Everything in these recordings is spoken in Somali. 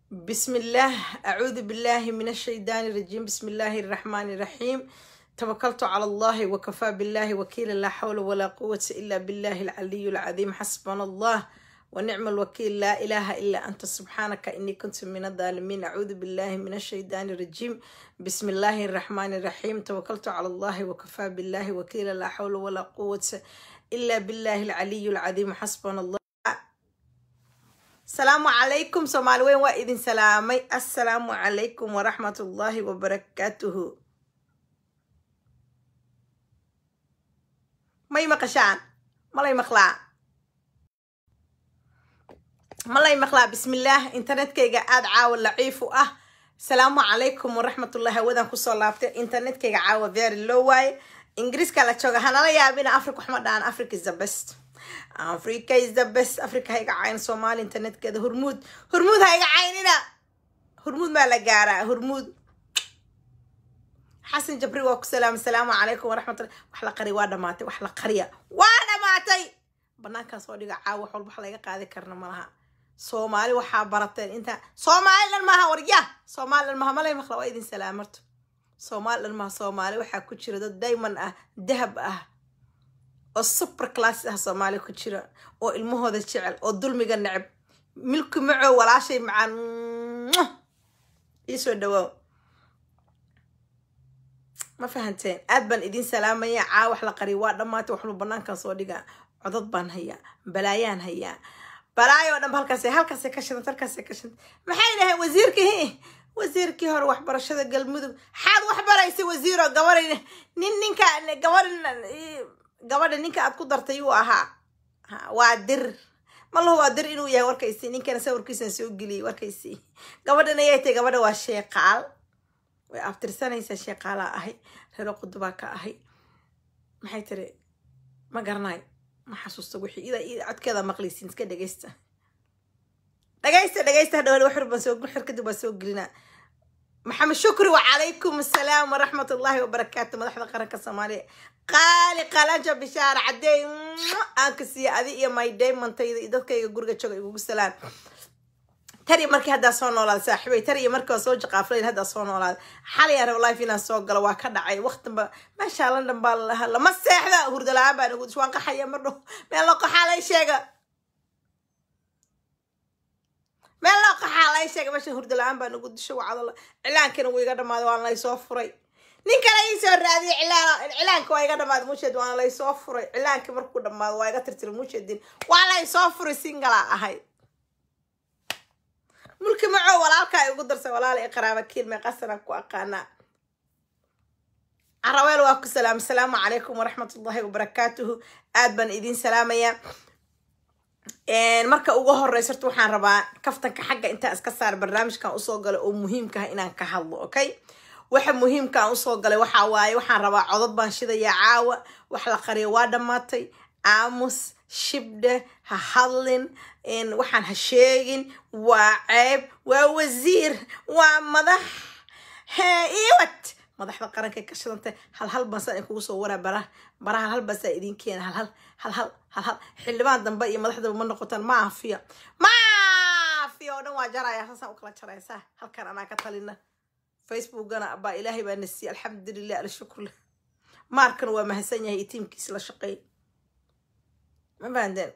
بسم الله أعوذ بالله من الشيطان الرجيم بسم الله الرحمن الرحيم توكلت على الله وكفى بالله وكيلا لا حول ولا قوة إلا بالله العلي العظيم حسبنا الله ونعم الوكيل لا إله إلا أنت سبحانك إني كنت من الظالمين أعوذ بالله من الشيطان الرجيم بسم الله الرحمن الرحيم توكلت على الله وكفى بالله وكيلا لا حول ولا قوة إلا بالله العلي العظيم حسبنا الله السلام عليكم سومالي وين وإذن سلامي السلام عليكم ورحمة الله وبركاته may maqashaan malay maqlaa malay maqlaa bismillaah internetkayga aada caawa laciif u ah asalaamu calaykum waraxmatullahi hawadan kusoo laabtay internetkayga caawa very low waaye ingiriiska la jooga hanala yaabina africa waxma dhahan africa is the best africa is the best africa ha iga cayn soomaali internetkeeda hurmuud hurmuud ha iga caynina hurmuud maa la gaaraa hurmuud xasan jabri waa ku salaam asalaamu calaykum waraxmatullah wax la qari waa dhamaatay wax la qariya waa dhamaatay banaankan soo dhiga caawa wax walba wax laga qaadi karna malaha soomaali waxaa barateen inta soomaali dhan maaha warya soomaali dhan maaha malay maqla waa idin salaamarto soomaali dhan maaha soomaali waxaa ku jira dad diamond ah dahab ah oo super class ah soomaali ku jira oo ilmahooda jecel oo dulmiga neceb milki macow walaashay macaan iisoo dhawaaw ma fahanteen aad baan idiin salaamaya caa wax la qariy waa dhammaatay waxnu banaankan soo dhigaa codod baan hayaa balaayaan hayaa balaayo oo dhanba halkaas halkaasay ka shidanta halkaasay ka shidanta maxay dhaheen wasiirkii wasiirkii hore waxbarashada galmudug xaad wax baraysay wasiiroo gabadha nin ninka gabadha gabadha ninka aad ku dartay uu ahaa waa dir malahu waa dir inuu yahay warkaysi ninkana sawirkiisan soo geliyay warkaysi gabadhan ayay tahay gabadha waa sheeqaal way abtirsanaysaa sheeqaalaa ahay reero qudubaa ka ahay maxay tiri ma garanayo ma xasuusta wixii ida ida codkeeda maqlaysiin iska dhegeysta dhegeysta dhegeysta hadhow waxir baan soo xir kadib baan soo gelinaa maxamed shukri wacalaykum assalaam waraxmat ullahi wabarakaatu madaxda qaranka soomaaliya qaali qalanja bishaar cadeey aan ka siiya adi iyo my daymantayda iyo dadkayga guriga jooga igugu salaan tari markii haddaa soo noolaada saaxiibay tari iyo markii waa soo jaqaaflayn haddaa soo noolaada xalay aan life inaan soo galo waa ka dhacay waqtiba meeshaa london baa lalahaa lama seexda hurda la-aan baan ugu waan qaxaya mar dhow meel loo qaxaa lay sheega meel loo qaxaa lay sheega meesha hurda la-aan baan ugu disho wacdala cilaankina wuu iga dhamaaday waan lay soo furay nin kale ii soo raadiyay cilaan cilaanka waa iga dhamaaday muusheed waan lay soo furay cilaankii markuu dhamaado waa iga tirtira muusheedin waa lay soo furay singala ahayd mulki macow walaalkaa igu darsay walaala i qaraaba kiilmay qasanaan ku aqaanaa caraweel waa ku salaam asalaamu calaykum waraxmat ullahi wabarakaatuhu aad baan idiin salaamayaa marka ugu horeysa horta waxaan rabaa kaftanka xagga intaan iska saar barnaamijkan usoo galay oo muhiimka ah inaan ka hadlo okay waxa muhiimkaan usoo galay waxaa waaye waxaan rabaa codod baan shidayaa caawa wax la qariyo waa dhammaatay aamus shibdhe ha hadlin waxaan ha sheegin waa ceeb waa wasiir waa madax iwat madaxda qarankay ka shidantay halhal bansaan in kugu soo waraa bara bara halhal bansaan idin keena halhal halhal halhal xildhibaan dambe iyo madaxdaba ma noqotaan maafiya maafiya oo dhan waa jaraya saasaan u kala jaraysaa halkan anaa ka talina facebookgana baa ilaahay baa nasiiyey alxamdulilah alshukurlah maarkana waa mahadsan yahay iyo tiimkiis la shaqeey ma fahandeen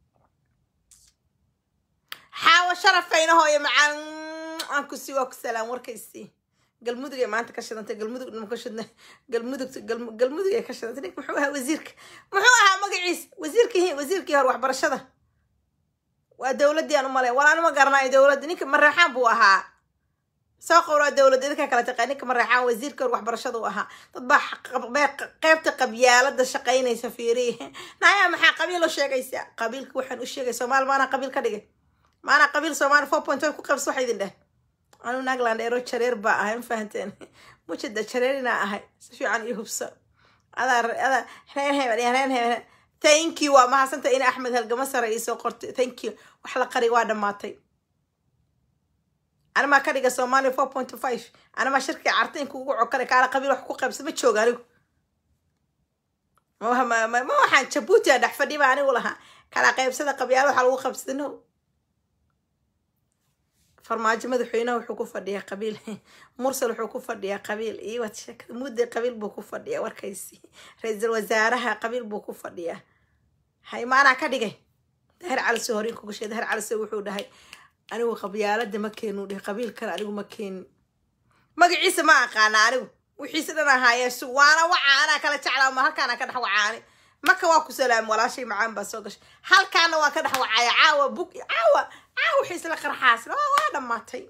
xaawo sharafaynahoyo macaan aan ku sii waa ku salaam warkaysii galmudug ay maanta ka shidantay galmudug dhama ka shidna galmudug galmudug ay ka shidantay ninka muxuu ahaa wasiirka muxuu ahaa magaciis wasiirkii wasiirkii hore waxbarashada waa dowladdii aan u malay walaana ma garanayo dowladda ninka mareexaan buu ahaa soo qowraa dowladda idinka kala taqaa ninka mareexaan wasiirka hore waxbarashada u ahaa dad baa qeybta qabyaalada shaqaynaysa fiiriye naya maxaa qabiil u sheegaysaa qabiilka waxaan u sheegay soomaali maanaa qabiil ka dhigay maanaa qabiil soomaali four point one ku qabs waxa idin dheh anu nagland ero jareer baa ahay ma fahanteen mujada jareer inaa ahay si fiican io hubso adaa adaa reen hebel reen hebel thank you waa mahadsanta in axmed halgama sare iisoo qortay thank you wax la qari waa dhammaatay animaa ka dhiga soomaaliya four point five animaa shirkii cartaynka ugu cokale kaala qabiil wax ku qaybsa ma jooga anigu ma waxaan jabuuti a dhex fadhiba anigu lahaa kala qaybsada qabyaala waxaa lagu qabsada no farmaajo madaxweynaha wuxuu ku fadhiyaa qabiil mursal wuxuu ku fadhiyaa qabiil iyo waad sheekada mudde qabiil buu ku fadhiyaa warkaysi ra-iisul wasaaraha qabiil buu ku fadhiyaa hay maanaa ka dhigay dahir calise hore inkugu sheegay dahir calise wuxuu dhahay anigu qabyaalada ma keenu dhihi qabiilkan anigu ma keenin magaciisa ma aqaana anigu wixiise dhan ahaaye su waana waca anaa kala jeclaa ma halkaana ka dhex wacaani maka waa ku salaam walaashay macaan baa soo gashay halkaana waa ka dhex wacaya caawa bug caawa caawa wixiise la qarxaas waa dhammaatay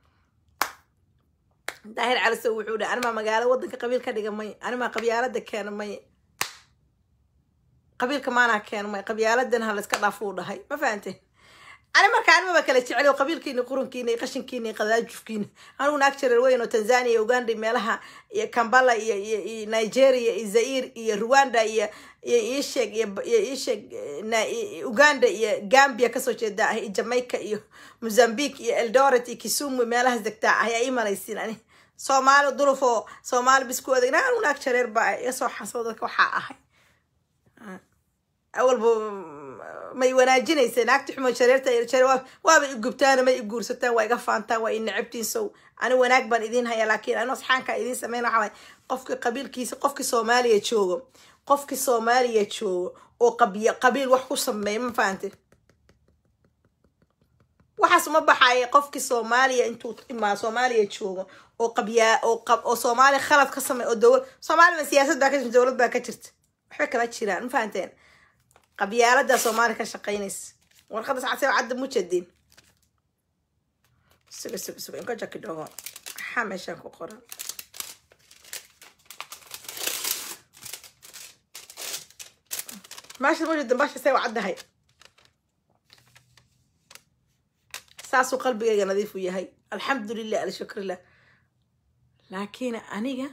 daahir calise wuxuu dhahay animaa magaalo wadanka qabiil ka dhiga may animaa qabyaalada keena may qabiilka maanaa keena may qabyaaladan ha layska dhaafuu dhahay ma fahanteen ani marka animaba kala jecel qabiilkiina qurunkiina iyo qashinkiina iyo qadaajufkiina anugu naag jareer weyn oo tanzania iyo uganda iyo meelaha iyo kambala iyo iyo nigeria iyo zair iyo rwanda iyo iyo iisheeg iyo iisheeg uganda iyo gambia kasoo jeeda ah iyo jamaica iyo mozambique iyo eldoret iyo kisumu meelahaas degtaa ah ayaa ii malaysiin ani soomaali dulufoo soomaali bisku adeegna anugu naag jareer baa iga soo xasoo dadka waxaa ahay awalba may wanaajinaysa naagta xumo shareerta waaba i gubtaan may i guursataan waa iga faantaan waa i necabtiin sow ani wanaag baan idiin hayaa laakiin ani asxaanka idiin sameyn waxa waay qofki qabiilkiisa qofki soomaaliya joogo qofki soomaaliya joogo oo qabiy qabiil wax ku sameeya ma fahante waxaas uma baxaya qofki soomaaliya intuu imaa soomaaliya joogo oo qabyaa oo qab oo soomaaliya khalad ka sameey oo dowlad soomaaliya siyaasad baa ka jirta dowlad baa ka jirta waxba kama jiraan ma fahanteen qabyaalada soomaaliya ka shaqeynaysa warqada sacadse cadda mujadin suga suga suga inka jaki dhogo maxaa meeshaan ku qoran meesha mujadin basha say caddahay saasuu qalbigayga nadiifu yahay alxamdulilah alshukrilah laakiin aniga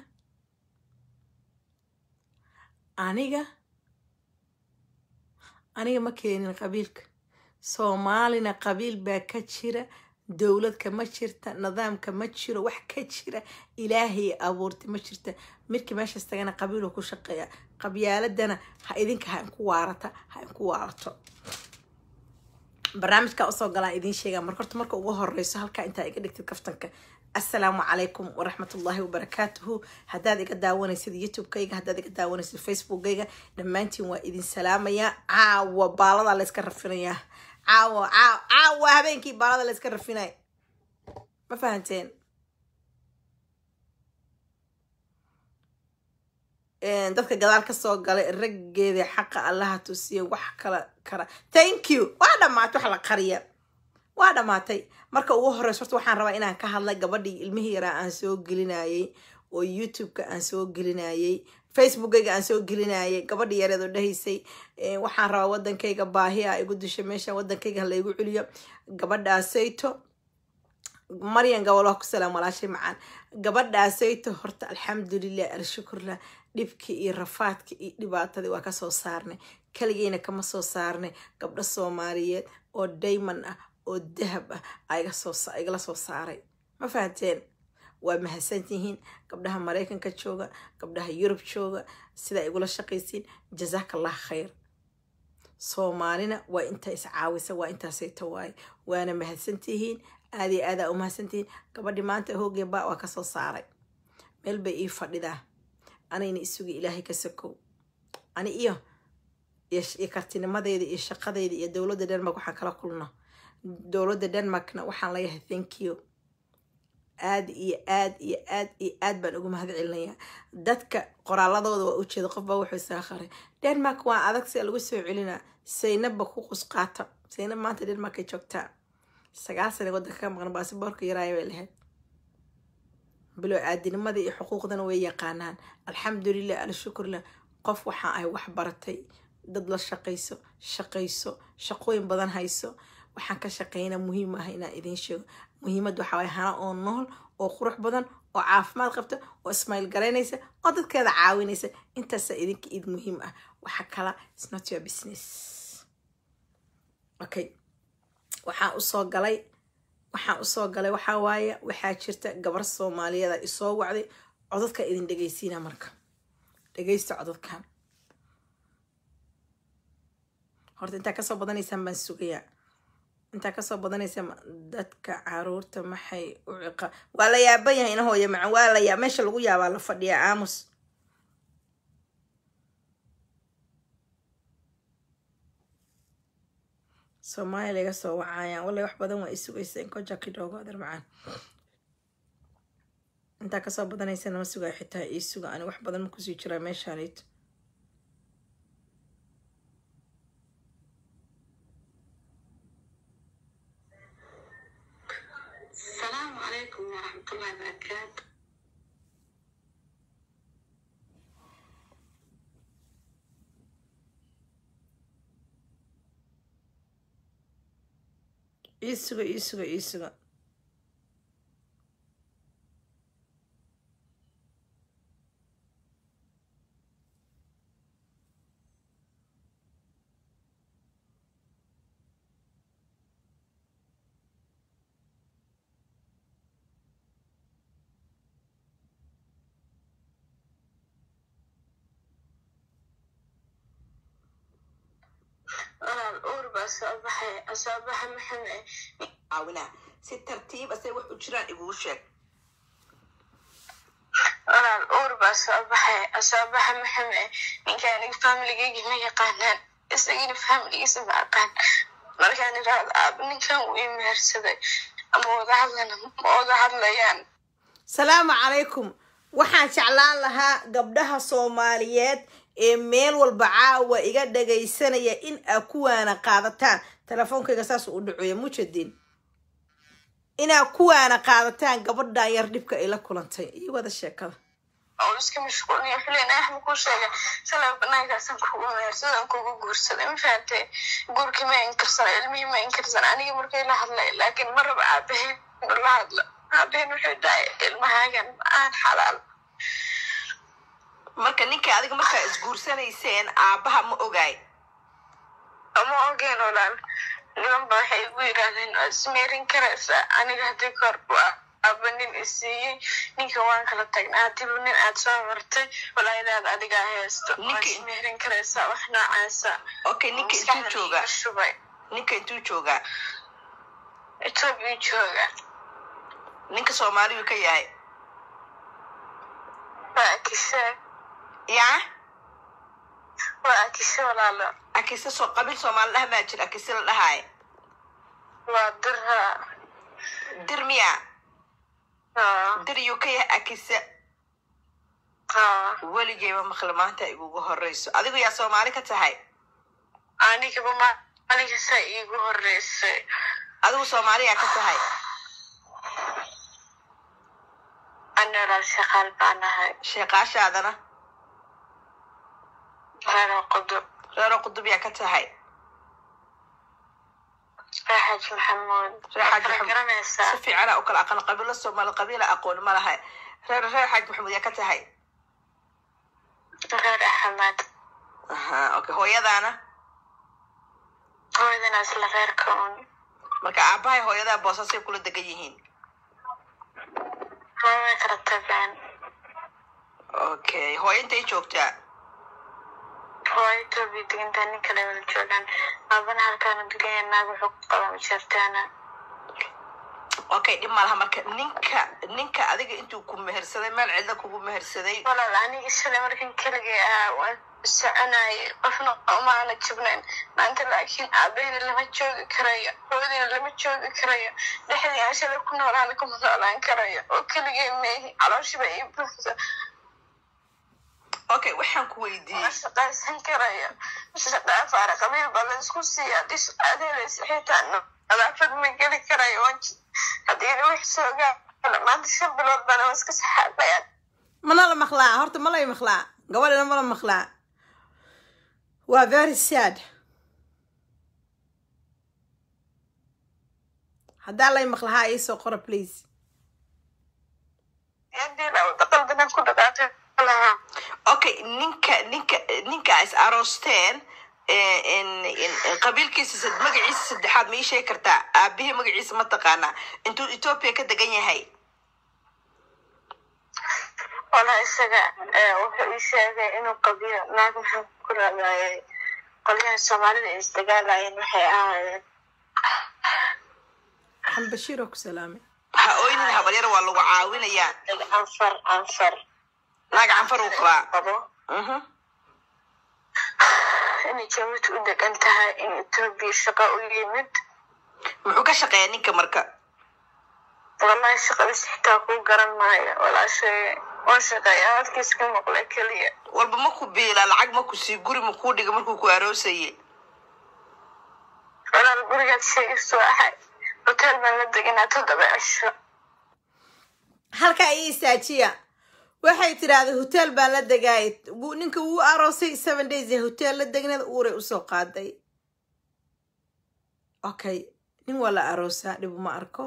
aniga aniga ma keenin qabiilka soomaalina qabiil baa ka jira dowladka ma jirta nidaamka ma jiro wax ka jira ilaahay abuurtay ma jirta midkii meeshaas tagana qabiiluu ku shaqeeya qabyaaladana ha idinka ha inku waarata ha inku waarato barnaamijkaa usoo galaan idiin sheegaa marka horta marka ugu horeyso halkaa intaa iga dhigtid kaftanka assalaamu calaykum waraxmatullaahi wabarakaatuhu haddaad iga daawanaysid youtube-kayga haddaad iga daawanaysid facebook-kayga dhammaantiin waa idin salaamayaa caawa baaladaa layska rafinayaa caawa caaw caawa habeenkii baalada layska rafinay ma fahanteen dadka gadaal kasoo galay raggeeda xaqa allaha tusiya wax kala kara thank you waa dhamaatay wax la qariya waa dhamaatay marka ugu horeyso horta waxaan rabaa inaan ka hadlay gabadhii ilmihii yaraa aan soo gelinayay oo youtube-ka aan soo gelinayay facebookayga aan soo gelinayay gabadhii yareed oo dhahaysay waxaan rabaa wadankayga baahi a igu disha meesha wadankayga halaygu celiyo gabadhaasayto maryan gabalo ku salaam walaashay macaan gabadhaasayto horta alxamdulilah alshukurlah dhibkii iyo rafaadkii iyo dhibaatadii waa kasoo saarnay keligeyna kama soo saarnay gabdho soomaaliyeed oo dayman ah oo dahab ah igala soo saaray ma fahanteen waa mahadsantihiin gabdhaha maraykanka jooga gabdhaha yurub jooga sidaa igula shaqaysiin jazaakallah khayr soomaalina waa intaa iscaawisa waa intaasayto waaye waana mahadsantihiin aadi aadaa u mahadsantihiin gabadhii maanta hoogeeba waa kasoo saaray meel bay ii fadhidaa anayna isugi ilaahay ka sokow ani iyo iyo kartinimadeyda iyo shaqadeyda iyo dowladda denmark waxaan kala kulno dowladda denmarkna waxaan leeyahay thank you aad iyo aad iyo aad iyo aad baan ugu mahad celinayaa dadka qoraaladooda waa ujeeda qof baa wuxuu isaa qaray denmark waa adag sia lagu soo celinaa saynabba ku qusqaata saynab maanta denmark ay joogtaa sagaal sana wadanka ka maqan baasiboorka yaraaya bay lahayd bilo aadinimada iyo xuquuqdana way yaqaanaan alxamdulilah alshukurlah qof waxaa ahay wax baratay dad la shaqayso shaqayso shaqooyin badan hayso waxaan ka shaqeynaa muhiim ah inaan idiin sheego muhiimad waxaa waay hana oo nool oo qurux badan oo caafimaad qabta oo ismayl garaynaysa oo dadkeeda caawinaysa intaasa idinka id muhiim ah waxa kala is not your business okay waxaan usoo galay waxaan usoo galay waxaa waaye waxaa jirta gabar soomaaliyeeda isoo wacday codadka idin dhegeysiina marka dhegeysta codadkan horta intaa kasoo badanaysaan baan sugayaa intaa kasoo badanaysa ma- dadka caruurta maxay u ciqa waa la yaaban yahay ina hooya macan waa la yaa meesha lagu yaabaa la fadhiyaa aamus soomaaliya laga soo wacayaan wallay wax badan waa i sugayseen koja kidhoogo adeer macaan intaa kasoo badanaysa nama sugayo xitaa ii suga ani wax badan ma kusii jiraa meeshaanit السلام عليكم ورحمة الله وبركاته ii suga ii suga ii suga أنا الأور بس أصبح أصبح محمد caawinaa si tartiib ase wax u jiraan iguu sheeg أنا الأور بس أصبح أصبح محمد إن كان فاملي جيجي ما يقانن إستجيني فاملي يسمع قان مركان راد أب إن كان ويمهرسدي أما وضع hadlana ma oga hadlayaan salaamu calaykum waxaan jeclaan lahaa gabdhaha soomaaliyeed ee meel walba caawa iga dhagaysanaya in aa kuwaana qaadataan telefoonkayga saas u dhacoya mujadin inaa kuwaana qaadataan gabadhan yar dhibka ay la kulantay iyo wada sheekada oo iska mashquulin xilin axmed ku sheegay shalay banaankaasaan kugu meersadaan kugu guursaday ma fahamtay guurkii ma inkarsana ilmihii ma inkarsana aniga markay la hadlay laakiin ma raba aabahayn inuu la hadlo aabahayn wuxuu dhahay ilmahaagan aan xalaal marka ninka adiga markaa isguursanayseen aabaha ma ogaay ama ogeen walaal niman ba waxay igu yidhaahdeen waa ismeerin karaysaa aniga haddii kor waa aaba nin isiiyey ninka waan kala tagnaa hadiiba nin aad soo martay walaayadaad adigaa haysto waa Ninka- ismeerin karaysaa wax noocaasa okay ninka intuu maskaxda joogaa iiga shubay ninka intuu joogaa etoobiya jooga ninka soomaaliyu ka yahay waa akishe yaa waa akishe walaalo akise soo qabiil soomaali dhaha maa jira akise la dhahaay waa dirha dir miya haa dir yuu ka yahay akise haa weligeyba maqle maanta igugu horeyso adigu yaa soomaali ka tahay anigaba maalinka saa iigu horeysay adigu soomaaliyaa ka tahay ani walaal shaqaal baan ahay sheeqaashaadana reero qudub reero qudub yaa ka tahay raaxaj maxamuud Raaxaj waa kala Maxamuud. garanaysaa si fiicana u kala aqaan qabiilo soomaali qabiila aqoon ma laha reer reer xaaj maxamuud yaa ka tahay reer axmed aha okay hooyadaana hooyadana isla reerka un marka aabahay hooyadaa boosasay kula degan yihiin way kala tageen okay hooyo intay joogtaa hooyo etoobiya degantaa nin kale wada joogaan aabana halkaana deganya naag wuxuu ku qaba majeertaana okay dhib malaha marka ninka ninka adiga intuu ku mehersaday meel cidla kugu mehersaday walaal aniga shalay markan keligay ahaa waan soconayay qofna umaana jibnayn maanta laakiin aabahina lama joogi karayo hooyadina lama joogi karayo dhexdii aan shalay ku noolaana kuma noolaan karayo oo keligay meehi calooshiba ii buuxda okay waxaan ku ma weydiiyey shaqaysan karayo shaqaafaara qabiil baa la isku siiya haddii shaqaad helaysa xitaa nadaafad ma geli karayo waan ji- haddii wax soo gaala maanta shan bilood bana iska saxaaqayaan mana la maqlaa horta ma lay maqlaa gabadhina ma la maqlaa waa very sad haddaa lay maqlahaa iisoo qora please hadii la wada qaldanan ku dhaqaaqi lahaa okay ninka ninka ninka is aroosteen eh, in- in- in qabiilkiisa sad- magaciisa saddexaad ma ii sheegi kartaa aabihii magaciisa ma taqaanaa intuu etoobiya ka degan yahay wala isaga eh, wuxuu ii sheegay inuu qabiyo naag maxaan ku raadayay qolyaha soomaalida ay isdagaalayeen waxay ahaayeen axmed bashiir oo ku salaamay ha oynin habaryar waa lagu caawinayaa anfar anfar naag canfar uu qabaa qabo Mhm. inay jabuuti u degan tahay in etoobiya shaqo u yimid muxuu ka shaqeeyaa ninka marka wallahi shaqadiis xitaa kuu garan maayo walaashay waan shaqeeya hadkiis ka maqlay keliya walba ma ku biila lacag ma ku sii guri ma kuu dhiga markuu ku aroosaye walaal gurigaad sheegayso ahay hotel baan la deganaa toddoba cisho halka ii istaajiya waxay tidhaahday hotel baan la degaay Wuu- ninka wuu aroosay seven days ee hotel la degneed uuray usoo qaaday okay nin waa la aroosaa dhib uma arko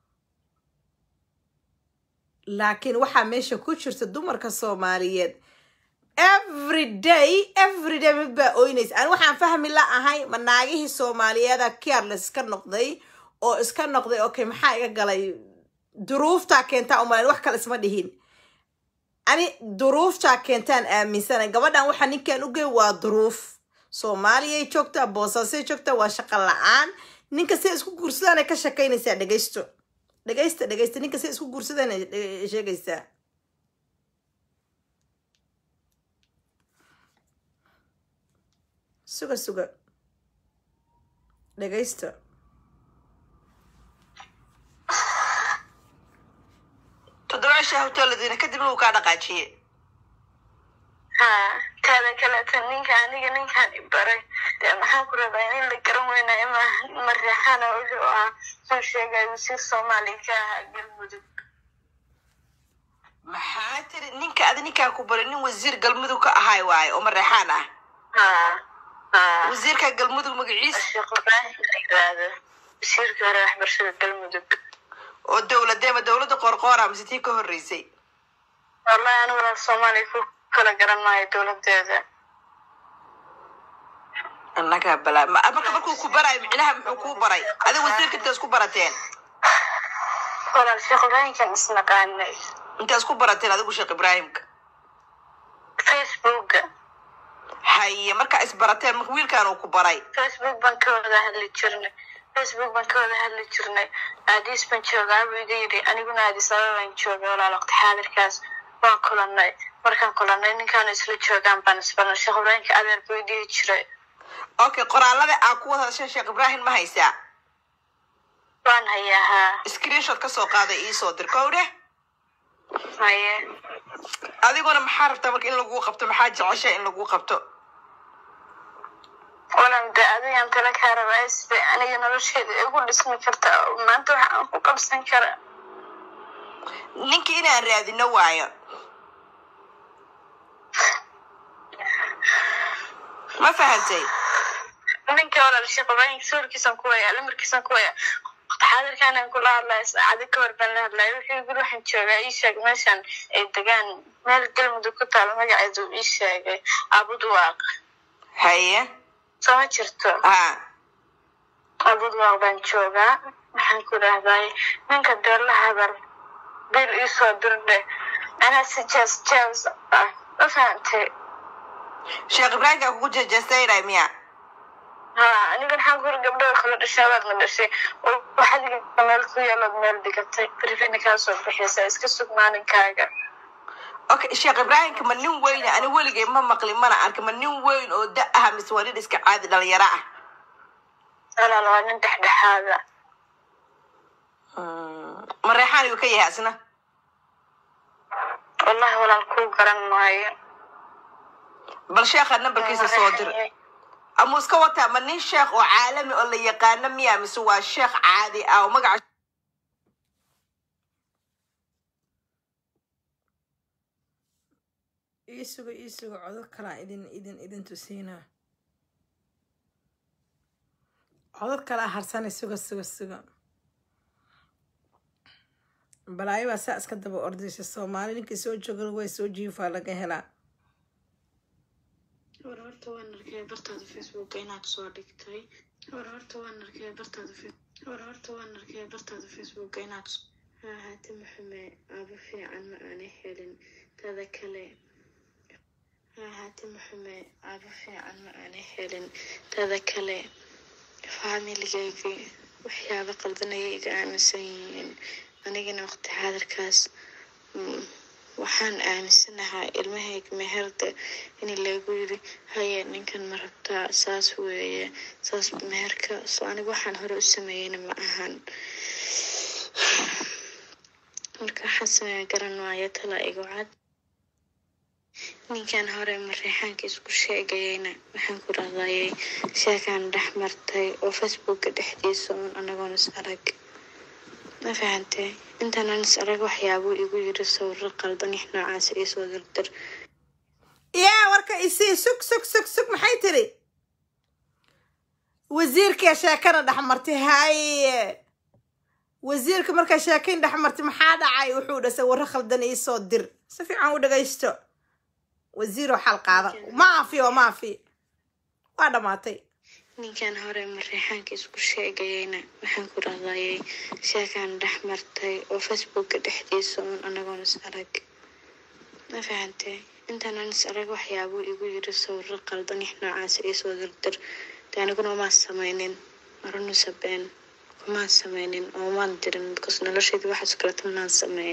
laakiin waxaa meesha ku jirta dumarka soomaaliyeed every day every day mid baa oynaysa ani waxaan fahmi la ahay ma naagihii soomaaliyeeda careless iska noqday oo iska noqday okay maxaa iga galay duruuftaa keentaa umalayn wax kale isma dhihin ani duruuftaa keentaan aaminsana gabadhan waxaa ninkan ugey waa duruuf soomaaliyay joogtaa boosaasay joogtaa waa shaqo la-aan ninka say isku guursadaan ka shakaynaysaa dhegaysto dhegaysta dhegaysta ninka say isku guursadaan ay sheegaysaa suga suga dhegaysta toddoba cishaa hoteeladiina kadibna uu kaa dhaqaajiye ha taada kaleeta ninka aniga ninkaan i baray dee maxaan ku rabaa in la garan weynaayo ma mareexana wuxuu ahaa soo sheegay wasiir soomaaliya ka ahaa galmudug maxaa tiri ninka adi ninkaa ku baray nin wasiir galmudug ka ahaay waaye oo mareexaan ah ha ha wasiirka galmudug magaciisa sheekh ibraahim la yiraahdo wasiirka hore waxbarashada galmudug oo dowladeema dowladda qoorqoora mise tii ka horreysay wallahi anigu walaal soomaaliya ku kala garan maayo dowladeeda annagaa balaa ma- marka markuu ku baraayo micnaha muxuu kuu baray adi wasiirka inta isku barateen walaal sheekh ibraahimkan isnaqaanay inta isku barateen adigu sheekh ibraahimka facebooka haye markaa isbarateen marka wiilkan uu ku baray facebook baan ka wada hadli jirnay facebook baan ka wada hadli jirnay aadiis baan joogaa buu iga yidhi aniguna aadis ababaan jooga walaal waqti xaadirkaas waan kulanay markaan kulanay ninkaan isla joogaan baan isbarnay sheekh ibraahimka adeer buu i dhihi jiray okay qoraalada aa ku wada hadasheen sheekh ibraahim ma haysaa waan hayaa haa screenshot ka soo qaaday iisoo dir kowdhe haye adiguna maxaa rabtaa marka in laguu qabto maxaa jecesha in laguu qabto walan de adigaan tala kaa rabaa sida aniga nolosheeda igu dhismi karta oo maanta waxa aan ku qabsan kara ninkii inaan raadino waayo ma fahantay ninka walaal sheekh ibraahim sawirkiisan ku waya lamarkiisan ku waya waqti xaadirkaanaan kula hadlaya saacado ka hor baan la hadlaya wuxuu guri waxaan joogaa ii sheeg meeshan ay degaan meel galmudug ku taalo magaceedu ii sheegay abudwaaq haye soo ma jirto ha abudwaaq baan joogaa waxaan ku dhahday ninka dee la hadal bil iisoo dirdhe anaa si jees jees ah ma fahantay sheekh ibraahimkaa kugu jejeestaynay miya ha aniga waxaan ku yiri gabdho kala dhashay waadna dhashay oo waxaad iga meel ku yaalood meel dhigatay berifina kaa soo bixiysa iska sug maalinkaaga okay sheekh ibraahimka ma nin weyn ani weligay ma maqlin mana arkin ma nin weyn oo da ah mise waa nin iska caadi dhalinyaro ah walaal waa nin dhexdhexaada ma reexaan ayuu ka yahay asna wallahi walaal kuu garan maayo bal sheekha nambarkiisa soo dir ama iska wataa ma nin sheekh oo caalami oo la yaqaano miya mise waa sheekh caadi ah oo magaca ii sugo ii sugo codod kalaa idin idin idin tusiinaa codod kalaa harsanay suga suga suga balaayo baa saa iska daba ordaysa soomaali ninkii soo jooga way soo jiifaa laga helaa war horta waan arkay bartaada facebooka inaad soo dhigtay war horta waan arkay bartaada Fe- war horta waan arkay bartaada facebooka inaad s- ha ahaate maxume aabo fiican ma aanay helin tada kale ha ahaate maxume aabo fiican ma aanay helin tada kale faamiligaygi waxyaabo qaldan ayay iga aaminsan yihiin anigana waqti xaadirkaas mm, waxaan aaminsanahaa ilmahayga meherda in lagu yiri haye ninkan ma rabtaa saas weeye saas meherka so aniga waxaan hore u sameeyeyna ma ahan marka waxaan sameeya garan waayo tala igu cad ninkan hore mareexaanka isku sheegayeyna waxaan ku raadayay sheekaan dhex martay oo facebooka dhexdiisa uun anagoon is arag ma fahantay intaanaan is arag waxyaabuu igu yiri sawiro qaldan ix noocaas iisoo dirdir yaa warka isii sug sug sug sug maxay tiri wasiirkee sheekana dhex martay haye wasiirka markaa sheekayn dhex martay maxaa dhacay wuxuu dhasay warro khaldan iisoo dir si fiican u dhagaysto wasiiroo xal qaada maafi oo maafi waa dhammaatay ninkan hore mareexaanka isku sheegayeyna waxaan ku raadayay sheekaan dhex martay oo facebooka dhexdiisa uun anagoon is arag ma fahantay intaanaan is arag waxyaabuu igu yiri sawiro qaldan ix noocaas iisoo dirdir de aniguna umaan sameynin marunusa been umaan sameynin oo umaan dirin because noloshayda waxaas kaleto maan sameyn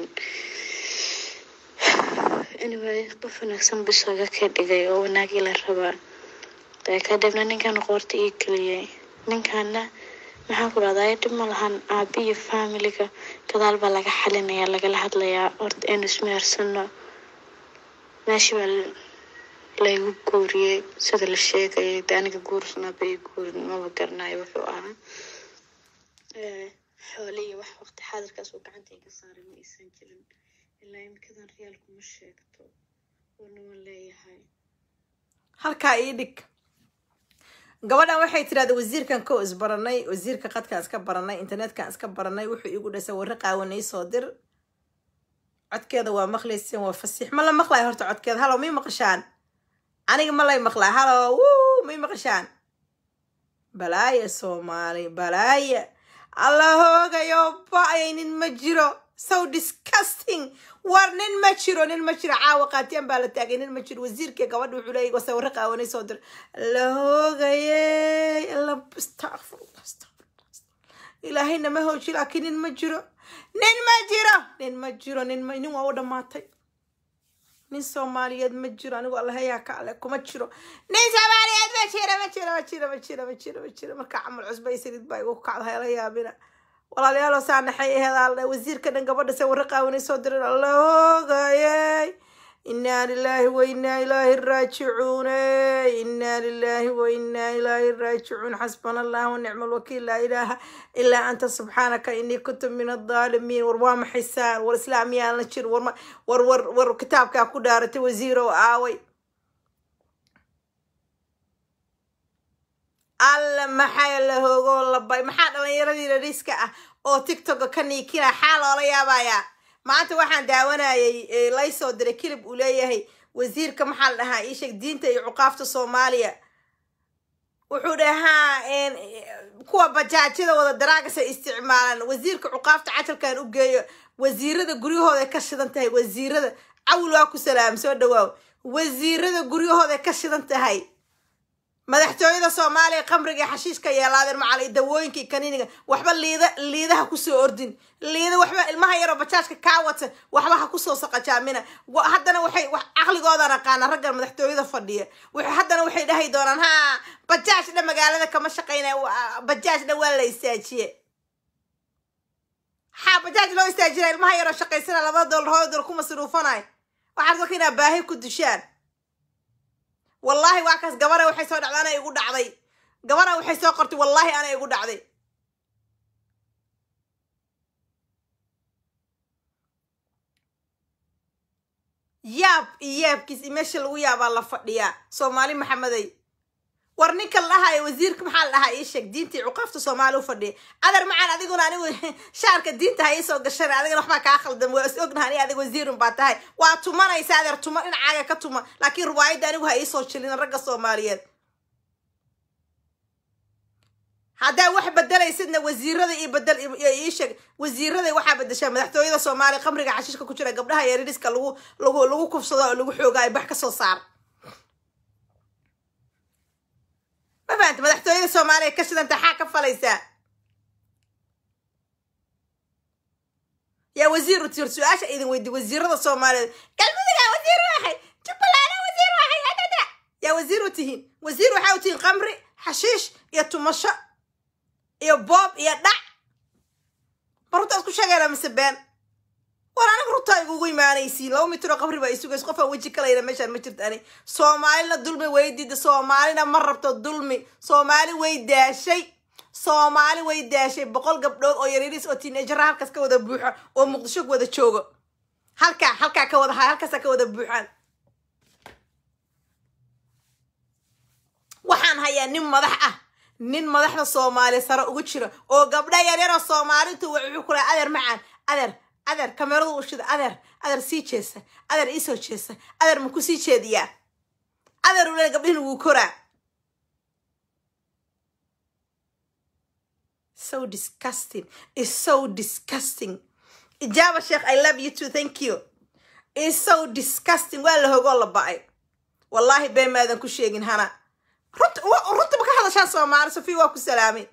anyway qof wanaagsan bisooga ka dhigay oo wanaagii la rabaa dee kadibna ninkan qoorta ii geliyay ninkana maxaan ku dhahdaa dhib ma lahan aabi iyo faamiliga gadaal baa laga xalinayaa lagala hadlayaa horta aynu ismehersano meeshii baa laygu guuriyey sida la sheegayay de aniga guursanaaba ii guurin maba garanayo wuxuu ahaa Eh, xoole iyo wax waqti xaadirkaas uu gacanta iga saaray ma aysan jirin ilaa imikadan real kuma sheegto oona waan leeyahay halkaa ii dhig gabadhan waxay tirahda wasiirkan kow isbaranay wasiirka qadkaan iska baranay internetkan iska baranay wuxuu igu dhasay warro qaawanay soo dir codkeeda waa maqlayseen waa fasiix ma la maqlayo horta codkeeda halow mii maqashaan aniga ma lay maqlaa halow wuu mii maqashaan balaaya soomaali balaaya alla hoogayo ba-ayay nin ma jiro so disgusting war nin ma jiro nin ma jiro caawa qaatiyaan baa la taagay nin ma jiro wasiirkii gabadha wuxuu leeyay wase warra qaawanay soo dir la hoogayey alla astaqfirullah astaqfirullah ilaahayna ma hooji laakiin nin ma jiro nin ma jiro nin ma jiro nin ma nin waa u dhammaatay nin soomaaliyeed ma jiro anigu allahayaa ka ale kuma jiro nin soomaaliyeed ma jiro ma jiro ma jiro ma jiro ma jiro ma jiro marka camal cusba iyo saliid baa igu kacda hayla yaabina walaalyaalo saa naxay aheed wasiirka dhan gabadha se warra qaawanay soo dirin alla hoogayey inaa lilaahi wa inaa ilaahi raajicuun inaa lilaahi wa inaa ilaahi raajicuun xasbana allah wa nicma alwakiil laa ilaaha ilaa anta subxaanaka inii kuntu min adaalimiin war waa maxaysaan war islaamiyaan la jir war ma- war war war kitaabkaa ku dhaaratay wasiirow aaway alla maxaa la hoogoo labay maxaa dhalinyaradii rariiska ah oo tiktoka ka niikina xaa loola yaabayaa maanta waxaan daawanayay ee lay soo diray kilib uu leeyahay wasiirka maxaa la dhahaa iisheeg diinta iyo cuqaafta soomaaliya wuxuu dhahaa een, kuwa bajaajyada wada daraagasa isticmaalan wasiirka cuqaafta cajalkan u geeyo wasiirada guryahooda ka shidan tahay wasiirada cawil waa ku salaam soo dhawaaw wasiirada guryahooda ka shidan tahay madaxtooyada soomaaliya qamriga iyo xashiishka yeelaadeen macal iyo dawooyinka iyo kaniiniga waxba liida liidaha kusoo ordin liida waxba ilmaha yaroo bajaajka kaa wata waxba ha kusoo saqajaamina Wa- haddana waxay wax caqligoodan aqaana raggan madaxtooyada fadhiya Waxay- haddana waxay dhahi doonaan ha bajaaj dha magaalada kama shaqaynaya wa- bajaaj dha waa la istaajiye ha bajaaj loo istaajinaya ilmaha yaroo shaqaysana laba doolar hooyo doolar ku masruufanay waxaad marka inaa baahi ku dushaan wallaahi waa kaas gabara waxay soo dhacday ana igu dhacday gabara waxay soo qortay wallaahi ana igu dhacday yaab iyo yaabkiis iyo meesha lagu yaabaa la fadhiyaa soomaali maxamedey war ninka la dhahayo wasiirka maxaa la dhahaa ii sheeg diintii cuqaafta soomaali u fadhiya adar macaan adiguna anigu shaarka diinta ha iisoo gashan adigana waxbaa kaa khaldan waa is ognaha ani adiga wasiirun baa tahay waa tumanaysa adeer tuma dhinacaaga ka tuma laakiin riwaayadda anigu ha iisoo jilin ragga soomaaliyeed haddaa wax bedelaysidna wasiirada iyo bedel iyo ii sheeg wasiirada waxaa bedeshaa madaxtooyada soomaaliya qamriga xashiishka ku jira gabdhaha yaridhiska lagu lagu lagu kufsado oo lagu xoogaa ay bax ka soo saar ma fahanta madaxtooyada soomaaliya ka shidanta xaa ka falaysaa yaa wasiir u tir su-aasha idin weydi wasiirada soomaaliyeed galmudugaa wasiir waxay jubbaland wasiir waxay hadada yaa wasiir u tihiin wasiir waxaa u tihiin qamri xashiish iyo tumasho iyo boob iyo dhac ma runtaa isku sheegayna mise been war aniga runtaa igugu imaanaysiin laba mitiro qabri baa isugays qofaa weji kalayna meeshaan ma jirta ani soomaalina dulmi way diida soomaalina ma rabto dulmi soomaali way daashay soomaali way daashay boqol gabdhood oo yaryariis oo tiinajara halkaas ka wada buuxo oo muqdisho wada joogo halkaa halkaa ka wada haya halkaasaa ka wada buuxaan waxaan hayaa nin madax ah nin madaxda soomaaliya sare ugu jira oo gabdha yaryaroo soomaalitu wuxuu kula adeer macaan adeer adeer kameradu u shida adeer adeer sii jeesa adeer iisoo jeesa adeer maku sii jeediyaa adeer ule gabdhihin wuu koraa so disgusting is so disgusting ijaaba sheekh i love you too thank you is so disgusting waa la hogoo la ba-ay wallaahi been maadan ku sheegin hana runta runta ma ka hadashaan soomaali sofiya waa ku salaamay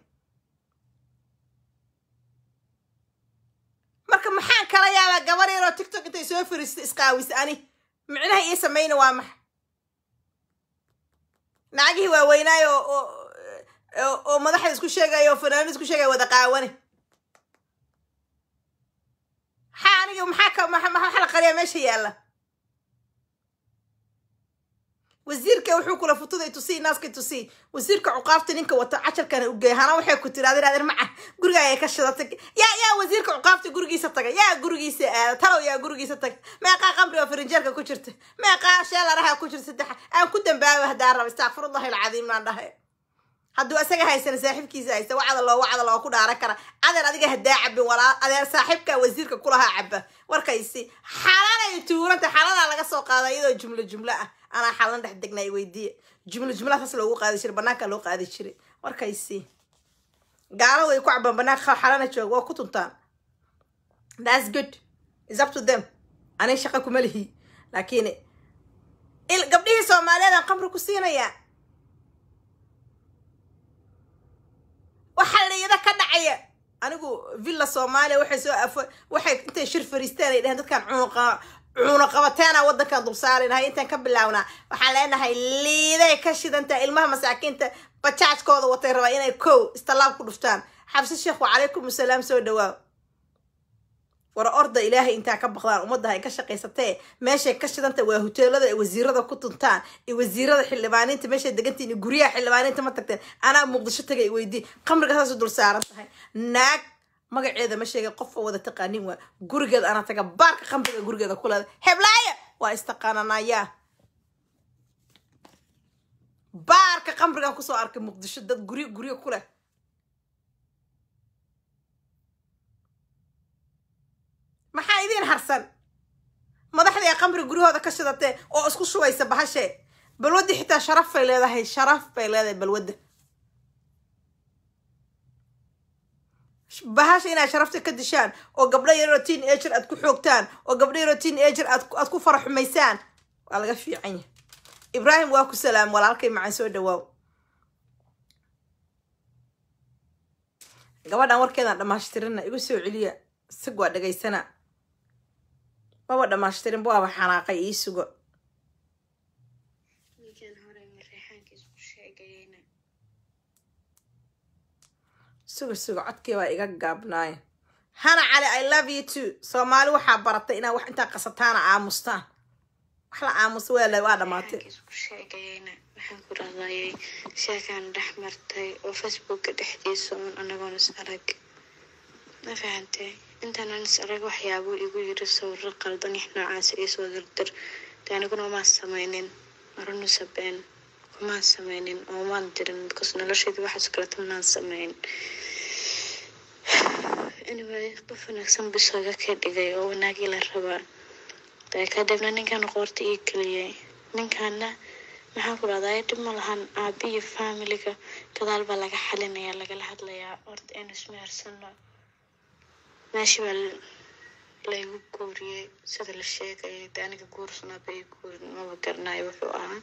marka maxaan kala yaabaa gabar yaroo tiktok intay soo fariista isqaawisa ani micnaha ii samayna waa maxa nacagihii waaweynaayo oo oo oo madaxda isku sheegaya oo fanaanada isku sheegaya wada qaawane maxaa aniga maxaa ka maxa maxa la qariyaa meesha yaalla wasiirka wuxuu kula futuday tusii naaska tusii wasiirka cuqaafta ninka wata cajarkana u geey hana waxay ku tiri adir adir maca guriga ayay ka shidatay yaa yaa wasiirka cuqaafta gurigiisa taga yaa gurigiisa aada talow yaa gurigiisa taga meeqaa qamri oo farinjeerka ku jirta meeqaa sheelaraha ku jirta saddex aan ku dambaaba hadaa raba istakfirullahi alcadiim naan dhahay hadduu isaga haysana saaxiibkiisa haysta wacda loo wacda loo ku dhaaran kara adeer adiga hadaa cabin walaa adeer saaxiibka wasiirka kulahaa caba warkaysi xalanay tuuranta xalanaa laga soo qaada iyadoo jumlo jumlo ah anaa xalan dhex degnay weydiiye jumlo jumlaha saas loogu qaadi jiray banaanka loo qaadi jiray warkaysi gaalo way ku cabaan banaanka xalana jooga waa ku tuntaan that's good is up to them ani shaqa kuma lihi laakiin gabdhihii soomaaliyeed aan qamri ku siinayaa waxaa layada ka dhacaya anigu villa soomaaliya waxay soo afo waxay intay shir fariisteen ay dheheen dadkan cunuqa cuno qabateena waddankan dulsaarinahay intaan ka bilaawnaa waxaan leenahay liiday ka shidantaa ilmaha masaakiinta bajaajkooda watay rabaa inay kow istallaab ku dhuftaan xabsi sheekh wacalaykum asalaam soo dhawaa war orda ilaahay intaa ka baqdaan ummadda ay ka shaqaysatee meeshay ka shidanta waa huteelada ay wasiirada ku tuntaan iyo wasiirada xildhibaaniinta meeshay degantiin iyo guryaha xildhibaaniinta ma tagteen anaa muqdisho tagay weydii qamriga saasuu dul saaran tahay naag magaceeda ma sheegay qof oo wada taqaanin waa gurigeeda anaa taga baarka qamriga gurigeeda ku leeda heblaaya waa istaqaananayaa baarka qamrigan kusoo arkay muqdisho dad guryo guryo ku leh maxaa idiin harsan madaxdii ay qamri guryahooda ka shidatee oo isku shubaysa bahashee balwaddi xitaa sharaf bay leedahay sharaf bay leedahay balwadda bahasha inaad sharafta ka dishaan oo gabdho yaroo teen ager aad ku xoogtaan oo gabdho yaroo teen ager aad aad ku fara xumaysaan waa laga fiican yahay ibraahim waa ku salaam walaalkay macaan soo dhawaaw gabadhan warkeedaan dhammaashtirina igu soo celiya sig waa dhegaysana maba dhammaashtirin waaba xanaaqay ii sugo ninkan hore mareexaankiis ku sheegayeyna sugo sugo codkii baa iga gaabnaaye hana cali i love you too soomaali waxaa baratay inaad wax intaa qasataana aamustaan wax la aamusa waa la waa dhamaatay mareexaankiis ku sheegayeyna waxaan ku raadayay sheekaan dhex martay oo facebooka dhexdiisa uun anagoon is arag ma fahantay intaanaan is arag waxyaabuu igu yiri sawiro qaldan ix noocaasa iisoo dirdir de aniguna umaan sameynin marunuse been umaan sameynin oo umaan dirin because nolosheedii waxaas kaleta maan sameyn anyway qof wanaagsan bisooga ka dhigay oo wanaagii la rabaa dee kadibna ninkan qoorta ii geliyay ninkaana maxaan ku dhahdaa dhib ma lahan aabi iyo familiga gadaal baa laga xalinayaa lagala hadlayaa horta aynu ismehersano meesha baa laygu guuriyey sida la sheegayay de aniga guursanaaba ii guurin maba garanayo wuxuu ahaa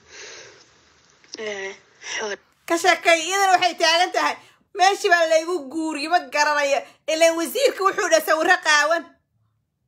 xool ka sheekay iyadana waxay taagan tahay meeshii baa laygu guuriyo ma garanayo ilaan wasiirka wuxuu dhaha sawiro qaawan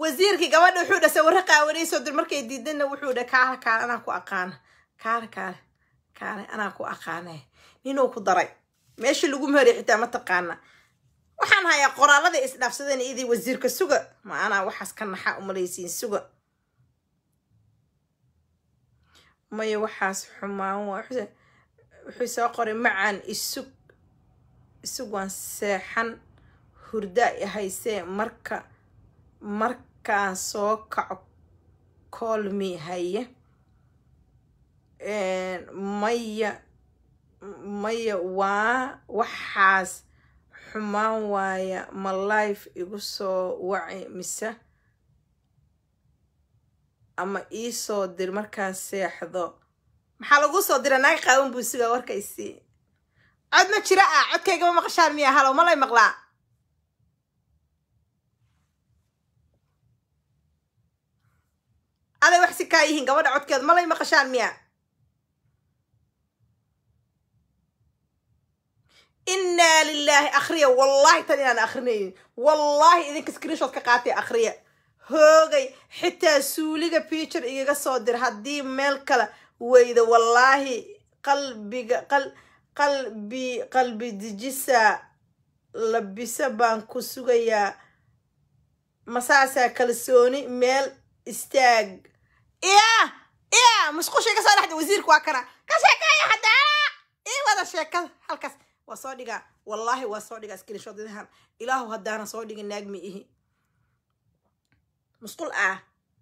wasiirkii gabadha wuxuu dha sawirro qaawanayso dir markay diidana wuxuu dha kaale kaale anaa ku aqaana kaale kaale kaale anaa ku aqaane ninuu ku daray meeshii lagu meeriy xitaa ma taqaana waxaan hayaa qoraalada isdhaafsadeen idii wasiirka suga ma anaa waxaas ka naxa umalaysiin suga maya waxaas xumaan waa wuxuu soo qoray macaan isug isug waan seexan hurda i haysee marka markaan soo kaco koolmi haye maya maya waa waxaas xumaan waaya ma life igu soo waci mise ama iisoo dir markaan seexdo maxaa lagu soo dira naag qaawan buu sugaa warkaysii cod ma jira ah codkaygama maqashaan miya halow malay maqlaa aday wax si kaa yihiin gabadha codkeeda malay maqashaan miya innaa lilaahi akhriya wallahi tan inaan akhrinayn wallahi idinka screenshot ka qaatay akhriya hoogay xitaa suuliga picture igaga soo dir haddii meel kale weyda wallaahi qalbiga qal qalbi qalbi dijisa labisa baan ku sugayaa masaasaa kalsooni meel istaag iya iya musqushay ka soo dhexda wasiirka waa kana ka sheekeeya haddaa ii wada sheekada halkaas waa soo dhigaa wallaahi waa soo dhigaa screenshotyadahan ilaahu haddaana soo dhigin naagmi ihi musqul ah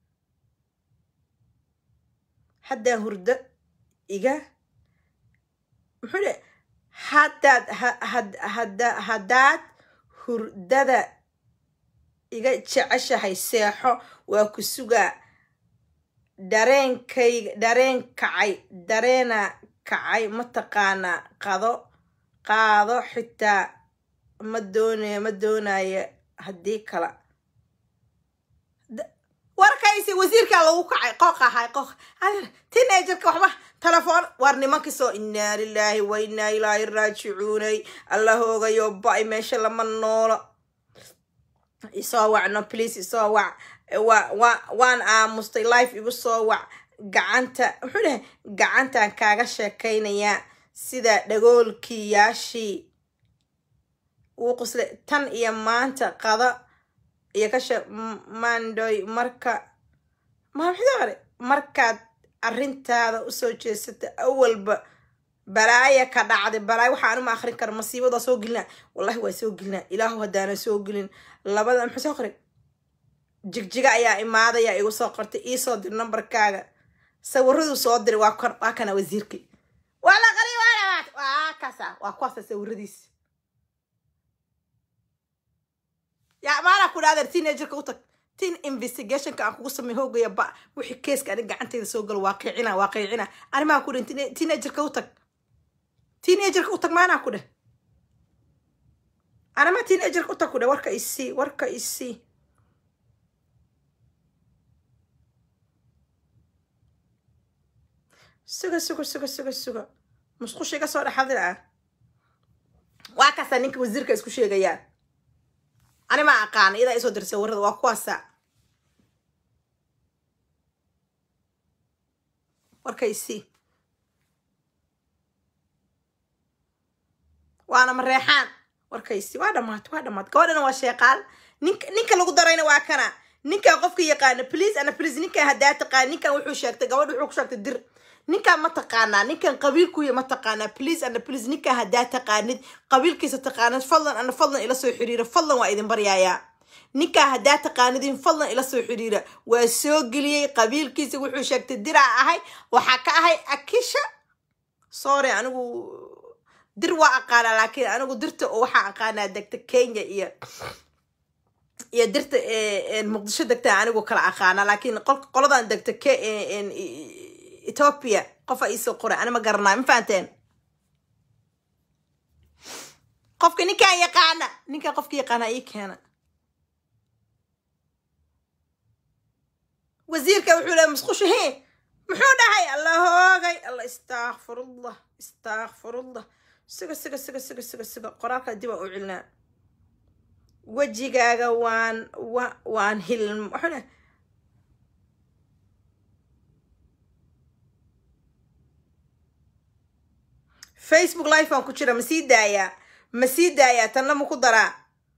haddaan hurdo iga muxuu dhe haddaad hada haddaad hurdada iga jeceshahay seexo waa ku sugaa dareenkayga dareen kacay dareena kacay mataqaanaa qado qaado xitaa ma doonaya ma doonaya haddii kala warkaysi wasiirkaa lagu kacay qooq ahay qooq teenagerka waxba telefoon waar nimankii soo innaa lilaahi wa innaa ilaahi raajicuunay alla hoogayo ba-ay meesha lama noolo isoo wac no please isoo wac wa wa waan aamustay life igu soo wac gacanta muxuu dhahay gacantaan kaaga sheekaynayaa sida dhagoolkiyaashii uu quslay tan iyo maanta qada iyo ka shee mandoy marka maxdore markaad arrintaada usoo jeesata awalba balaaya ka dhacday balaaya waxaa anuma akrin kara masiibad waa soo gelinaa wallahi waa soo gelinaa ilaahu haddaana soo gelin labada muxuu soo qoray jigjiga ayaa imaadaya igu soo qortay iisoo dir nambarkaaga sawiraduu soo diray waa kon waa kana wasiirkii waa la qari waa waa kaasa waa kuwaasa sawiradiis yaa maanaa ku dhahdeer teenagerka u tag teen investigationka aan kugu samey hoogaya ba wixii keeska anig gacanteyda soo galo waa qiicina waa qiicina arrimaha ku dhin teenagerka u tag teenagerka u tag maanaa ku dheh arrimaha teenagerka u tag ku dheh warka isii warka isii suga suga suga suga suga musqusha iga soo dhexadir ah waa kaasaa ninka wasiirka isku sheegayaan ani ma aqaana iyadaa isoo dirsay warrada waa kuwaasa warkaysi waana mareexaan warkaysi waa dhamaatay waa dhamaatay gabadhana waa sheeqaal ninka ninka lagu darayna waa kana ninkan qofka yaqaana please ana please ninkan haddaa taqaan ninkan wuxuu sheegtay gabadha wuxuu ku sheegtay dir ninkan ma taqaanaa ninkan qabiilkuya ma taqaanaa please ana please ninkan haddaa taqaanid qabiilkiisa taqaanid fadlan ana fadlan ila soo xiriira fadlan waa idin baryaayaa ninkan haddaa taqaanidin fadlan ila soo xiriira waa soo geliyey qabiilkiisa wuxuu sheegtay diraa ahay waxaa ka ahay akisha sorry anigu dir waa aqaanaa laakiin anigu dirta oo waxaa aqaanaa degta kenya iyo iyo dirta muqdisho degta anigu kala aqaanaa laakiin qoladan degta k ethiopia qofa iisoo qoray ani ma garanaa ma fahanteen qofka ninkaan yaqaana ninkaan qofka yaqaana ii keena wasiirka wuxuu leeya musqusha he muxuu dhahay alla hoogay alla istakfirullah istakfirullah siga siga siga siga siga siga qoraalka dib aan u celinaa wejigaaga waan wa waan hil wuxuu dhahay facebook live aan ku jira ma sii daayaa ma sii daayaa tanna ma ku daraa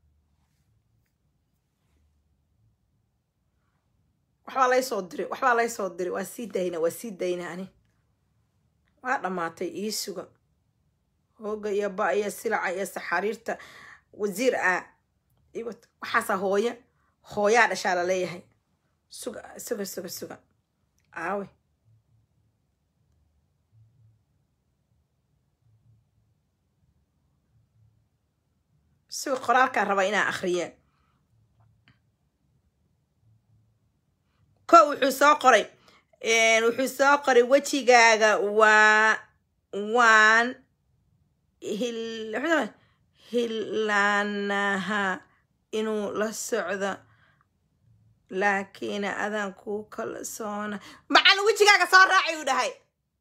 waxbaa lay soo diri waxbaa lay soo diri waa sii dayna waa sii dayna ani waa dhammaatay ii suga hooga iyo ba iyo silaca iyo saxariirta wasiir ah iwat waxaasaa hooyo hooyaa dhashaa la leeyahay suga suga suga suga aawe suga qoraalkaa raba inaa akhriye ko wuxuu soo qoray wuxuu soo qoray wejigaaga waa waan hil hilaanaha inuu la socdo laakiin adaan kuu kalsoona macalin wejigaaga soo raacay uu dhahay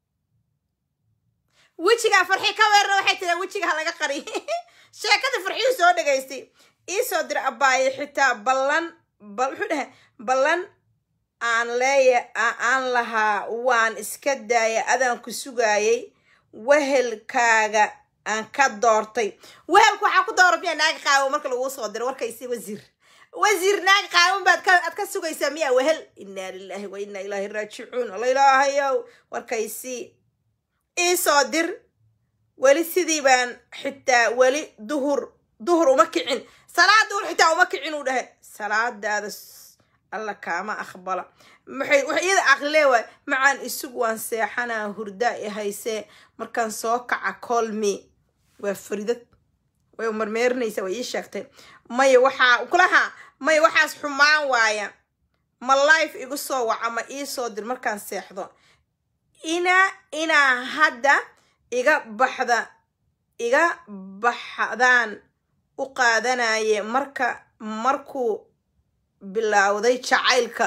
wejigaa farxi ka weerna waxay tiri wejigaa laga qariy sheekada farxiyuu soo dhegaystay iisoo dira abaaye xitaa ballan bal wuxuu dhahay ballan aan leeya aan lahaa waan iska daaya adaan ku sugaayay wehelkaaga aan ka doortay wehelka waxaa ku doora miyaa naaga qaawan marka laguu soo diro warkaysi wasiir wasiir naaga qaawan baad ka aad ka sugaysaa miyaa wehel inaa lilaahi wa inaa ilaahi raajicuun alla ilaahayow warkaysi iisoo dir weli sidii baan xitaa weli duhur duhur uma kicin salaad duhur xitaa uma kicin uu dhahay salaadaada alla kaama aqbala maxay wax iyada aqlilee waay macaan isug waan seexanaa hurdaa i haysee markaan soo kaca colmi waa faridad way marmeerinaysaa way ii sheegtay maya waxaa kulaha maya waxaas xumaan waaya ma life igu soo waca ma ii soo dir markaan seexdo inaa inaa hadda iga baxda iga baxdaan u qaadanaye marka markuu bilowday jacaylka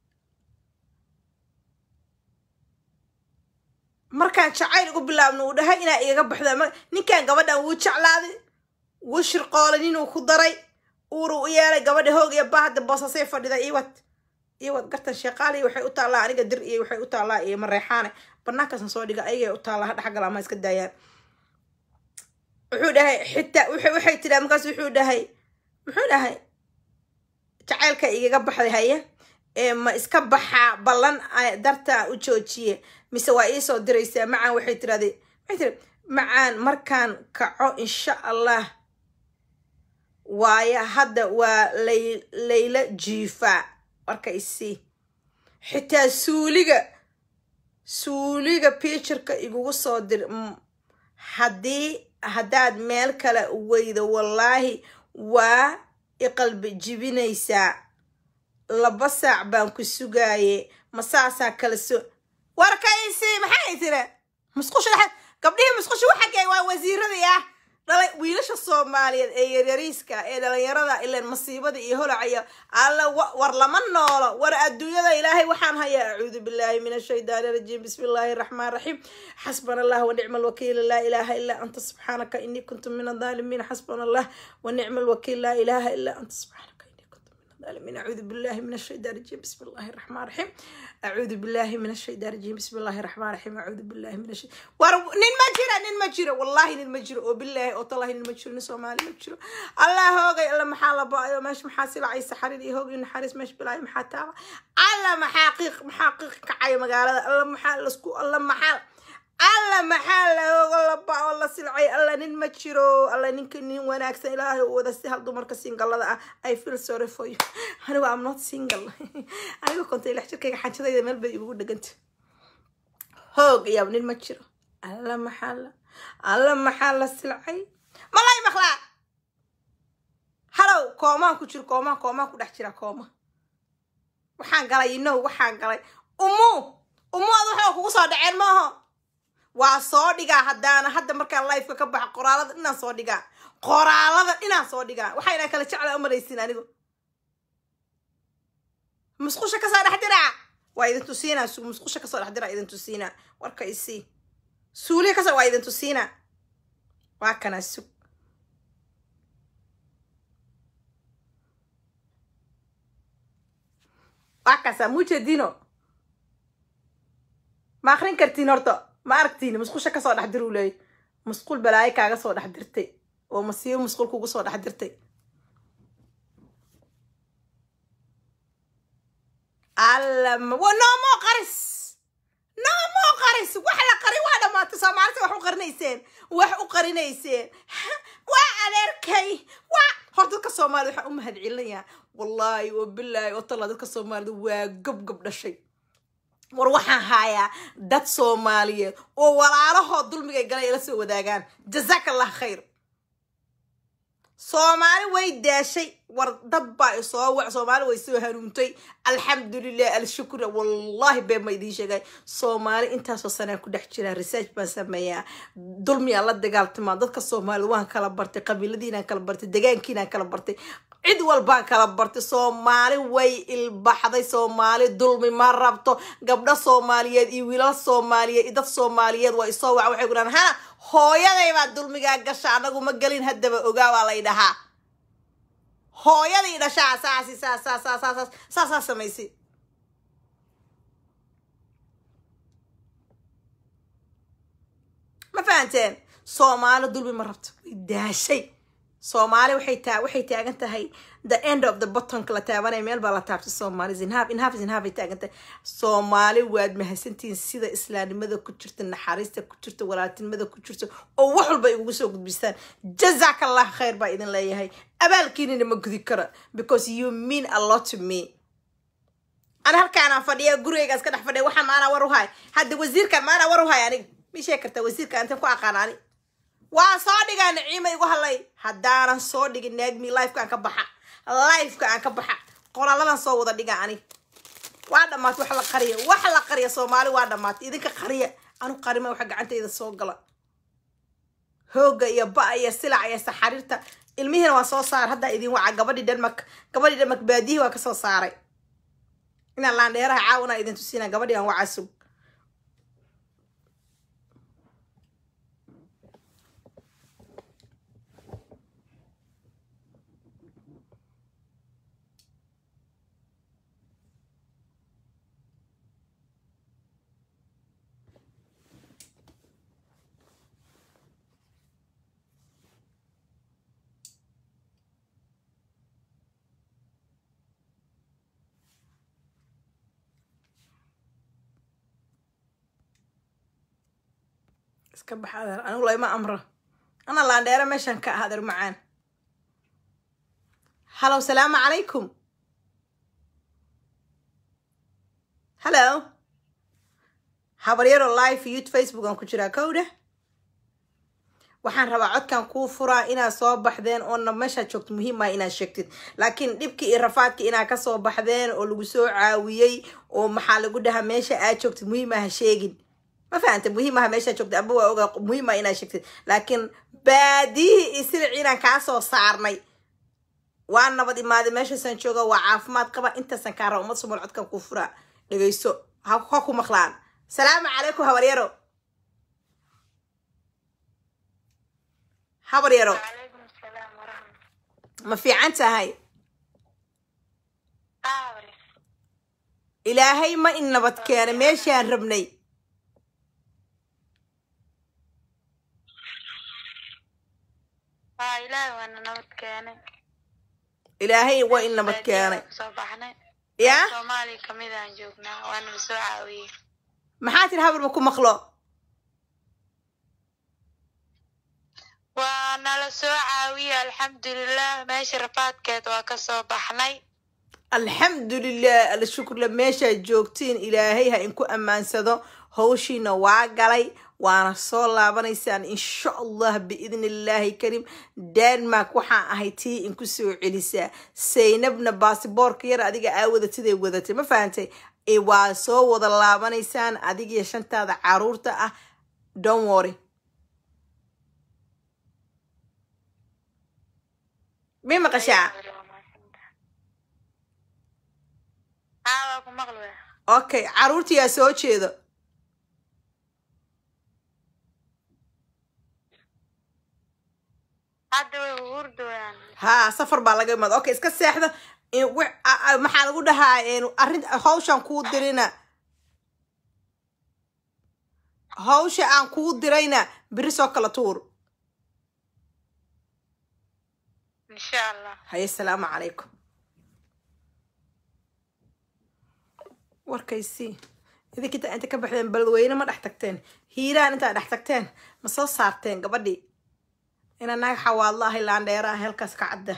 markaan jacayl ugu bilaabno uu dhahay inaa igaga baxda ninkan gabadhan wuu jeclaaday wuu shirqoolay ninuu ku daray uuru u yeelay gabadha hoog iyo bahda boosasay fadhida iwad iwad gartan sheeqaaliy waxay u taallaa aniga dir iyo waxay u taallaa iyo mareexaane banaankaasna soo dhiga ayagay u taallaa ha dhexgal ama iska daayaan wuxuu dhahay xitaa waxay tidhaa markaas wuxuu dhahay muxuu dhahay jacaylka igaga baxday haye ee ma iska baxaa ballan dartaa u joojiye mise waa iisoo diraysaa macaan waxay tirahdee waxay tiri macaan markaan kaco insha allah waayo hadda waa lay layla jiifaa marka isii xitaa suuliga suuliga pictureka igugu soo dir haddii haddaad meel kale weydo wallaahi waa iqalbi jibinaysaa laba saac baan ku sugaaye ma saasaa kala soo warkaysi maxay tira musqusha dhexe gabdhihii musqusha waxagay waa wasiiradii ah dhalay wiilasha soomaaliyeed ee yaryariiska ee dhalinyarada ilan masiibada iyo holacaya alla war lama noolo war adduunyada ilaahay waxaan hayaa acuudu billahi min ashaydaani rajiim bismi illaahi raxmaan raxiim xasbana allah wanicma alwakiil laa ilaaha ilaa anta subxaanaka inii kuntu min adaalimiin xasbana allah wanicma alwakiil laa ilaaha ilaa anta subxaanaka العالمين أعوذ بالله من الشيطان الرجيم بسم الله الرحمن الرحيم أعوذ بالله من الشيطان الرجيم بسم الله الرحمن الرحيم أعوذ بالله من الشيطان ور نين مجرى نين مجرى والله نين مجرى وبالله وطلع نين مجرى نسوا مالي مجرى الله هوجي الله محل بايو مش محاسب عيسى حريري هوجي نحارس مش بلاي محتا الله محقق محقق كعي مقالة الله محل اسكو الله محل alla maxaa lahooga laba oo la silcay alla nin ma jiro alla ninka nin wanaagsan ilaahay u wada si hal dumarka singalada ah i feel sorry for you anigu am not single anigu kontay lix jirkayga xajadayda meel bay igugu dheganta hoog iyaab nin ma jiro alla maxaa la alla maxaa la silcay malay maqlaa halow koomaan ku jiro koomaan koomaan ku dhex jira kooma waxaan galay inow waxaan galay umu umu ad waxaa kugu soo dhaceen maaho waa soo dhigaa haddaana hadda markaan lifeka ka baxa qoraalada dhinaan soo dhigaa qoraalada dhinaan soo dhigaa waxayna kala jeclaa umalaysin anigu musqusha kasoo dhex diraa waa idin tusiinaa musqusha kasoo dhex diraa idin tusiinaa warka isii suuliga kasoo waa idin tusiinaa waa kanaa sug akasa mujeedino ma akrin kartiin horta ma aragtiin musqusha kasoo dhex dir uu leeyay musqul balaayo kaaga soo dhex dirtay oo masiibo musqul kugu soo dhex dirtay alla ma wa noomoo qaris noomoo qaris wax la qari waa dhamaatay soomaalida wax u qarinayseen wax u qarinayseen waa adeerkay waa hor dadka soomaalida waxaan u mahadcelinayaa wallaahi oo bilaahi oo talla dadka soomaalida waa gobgob dhashay war waxaan haayaa dad soomaaliyeed oo walaalahood dulmigay galay ila soo wadaagaan jazaaka allah khayr soomaali way daashay war dad baa isoo wac soomaali way soo hanuuntay alxamdulilah alshukra wallahi been ma idiin sheegay soomaali intaasoo sanaa ku dhex jiraa research baan sameeyaa dulmiyaa la dagaaltamaa dadka soomaalida waan kala bartay qabiiladiinaan kala bartay degaankiinaan kala bartay cid walbaan kala bartay soomaali way ilbaxday soomaali dulmi ma rabto gabdho soomaaliyeed iyo wiilal soomaaliyeed iyo dad soomaaliyeed waa isoo waca waxay gudhaan hana hooyaday baa dulmigaa gasha anagu ma gelin haddaba ogaa baa lay dhahaa hooyaday dhashaa saasi saas saas saas saas saas saasaa samaysay ma fahanteen soomaali dulmi ma rabto way daashay soomaali waxay taa waxay taagan tahay the end of the bottonka la taabanaya meel baa la taabtay soomaali zinhaab inhaaf zinhaab ay taagan tahay soomaali waad mahadsantihiin sida islaamnimada ku jirta naxariista ku jirta walaaltinimada ku jirta oo wax walba igugu soo gudbistaan jazaaka allah khayr baa idin leeyahay abaalkiinina ma gudi kara because you mean a lot to me ana halkaanaan fadhiya gurigaygaas ka dhex fadhiya waxa maanaa war u hay hadda wasiirkan maanaa war u hay aniga ma sheegi kartaa wasiirka antan ku aqaan ani waa soo dhigaa naciima igu hadlay haddaanan soo dhigin naagmi lifeka aan ka baxa lifeka aan ka baxa qoraaladan soo wada dhiga ani waa dhamaatay wax la qariya wax la qariya soomaali waa dhamaatay idinka qariya anu qarima waxa gacantayda soo gala hooga iyo ba iyo silac iyo saxariirta ilmihiina waa soo saar haddaa idin waca gabadhii denmark gabadhii denmark baadiyihii waa kasoo saaray inaan laandheeraha caawinaa idin tusiina gabadhii aan wacaa sug iska bax adeer anigu layma amro ana laandheera meeshan ka ah adeer macaan hallow salaamu calaykum hallo habaryaro live youth facebook aan ku jiraa kowdha waxaan rabaa codkan kuu furaa inaad soo baxdeen oona meeshaad joogto muhiim ah inaad sheegtid laakiin dhibkii iyo rafaadkii inaad kasoo baxdeen oo lagu soo caawiyey oo maxaa lagu dhahaa meesha aad joogtid muhiim ah ha sheegin ma fahanta muhiim aha meeshaa joogta aba waa ogaa muhiim ah inaad sheegtid laakiin baadiyihii iyo silic inaan kaa soo saarnay waa nabad imaaday meeshaasaan jooga waa caafimaad qaba intaasan kaa raba ummad somal codkan kuu furaa dhegayso ha ha ku maqlaan salaamu calaykum habaryaro habaryaro calaykum asalaam waraxmat ma fiican tahay aawale ilaahay ma in nabad keenay meeshaan rabnay waa ilaahay waana nabad keenay ilaahay waa in nabad keenay soo baxnay yaa soomaaliya kamid aan joognaa waana la soo caawiyey maxaa tiri habar ma ku maqlo waa nala soo caawiyey alxamdulilah meesha rafaadkeed waa kasoo baxnay alxamdulilah alshukurla meeshaad joogtiin ilaahay ha inku ammaansado hawshiina waa galay waana soo laabanaysaan insha allah biidni illaahi kariim denmark waxaan ahay tii inku soo celisaa saynabna baasiboorka yar adiga aa wadatiday wadatay ma fahantay e waa soo wada laabanaysaan adigiyo shantaada caruurta ah don worry mi maqashaa haa waa ku maqli waya okay caruurtiyaa soo jeedo hadda way hurdooyaan haa safar baa laga imaada okay iska seexda in- wi- a- a- maxaa lagu dhahaa een, arrin hawshan kuu dirina hawsha aan kuu dirayna beri soo kala tuur insha allah haye asalaamu calaykum warkaysii idinka inta inta ka baxdeen beledweyne ma dhex tagteen hiiraan intaa dhex tagteen ma soo saarteen gabadhii ina naag xawaadla ahay laandheera ah halkaas ka cadda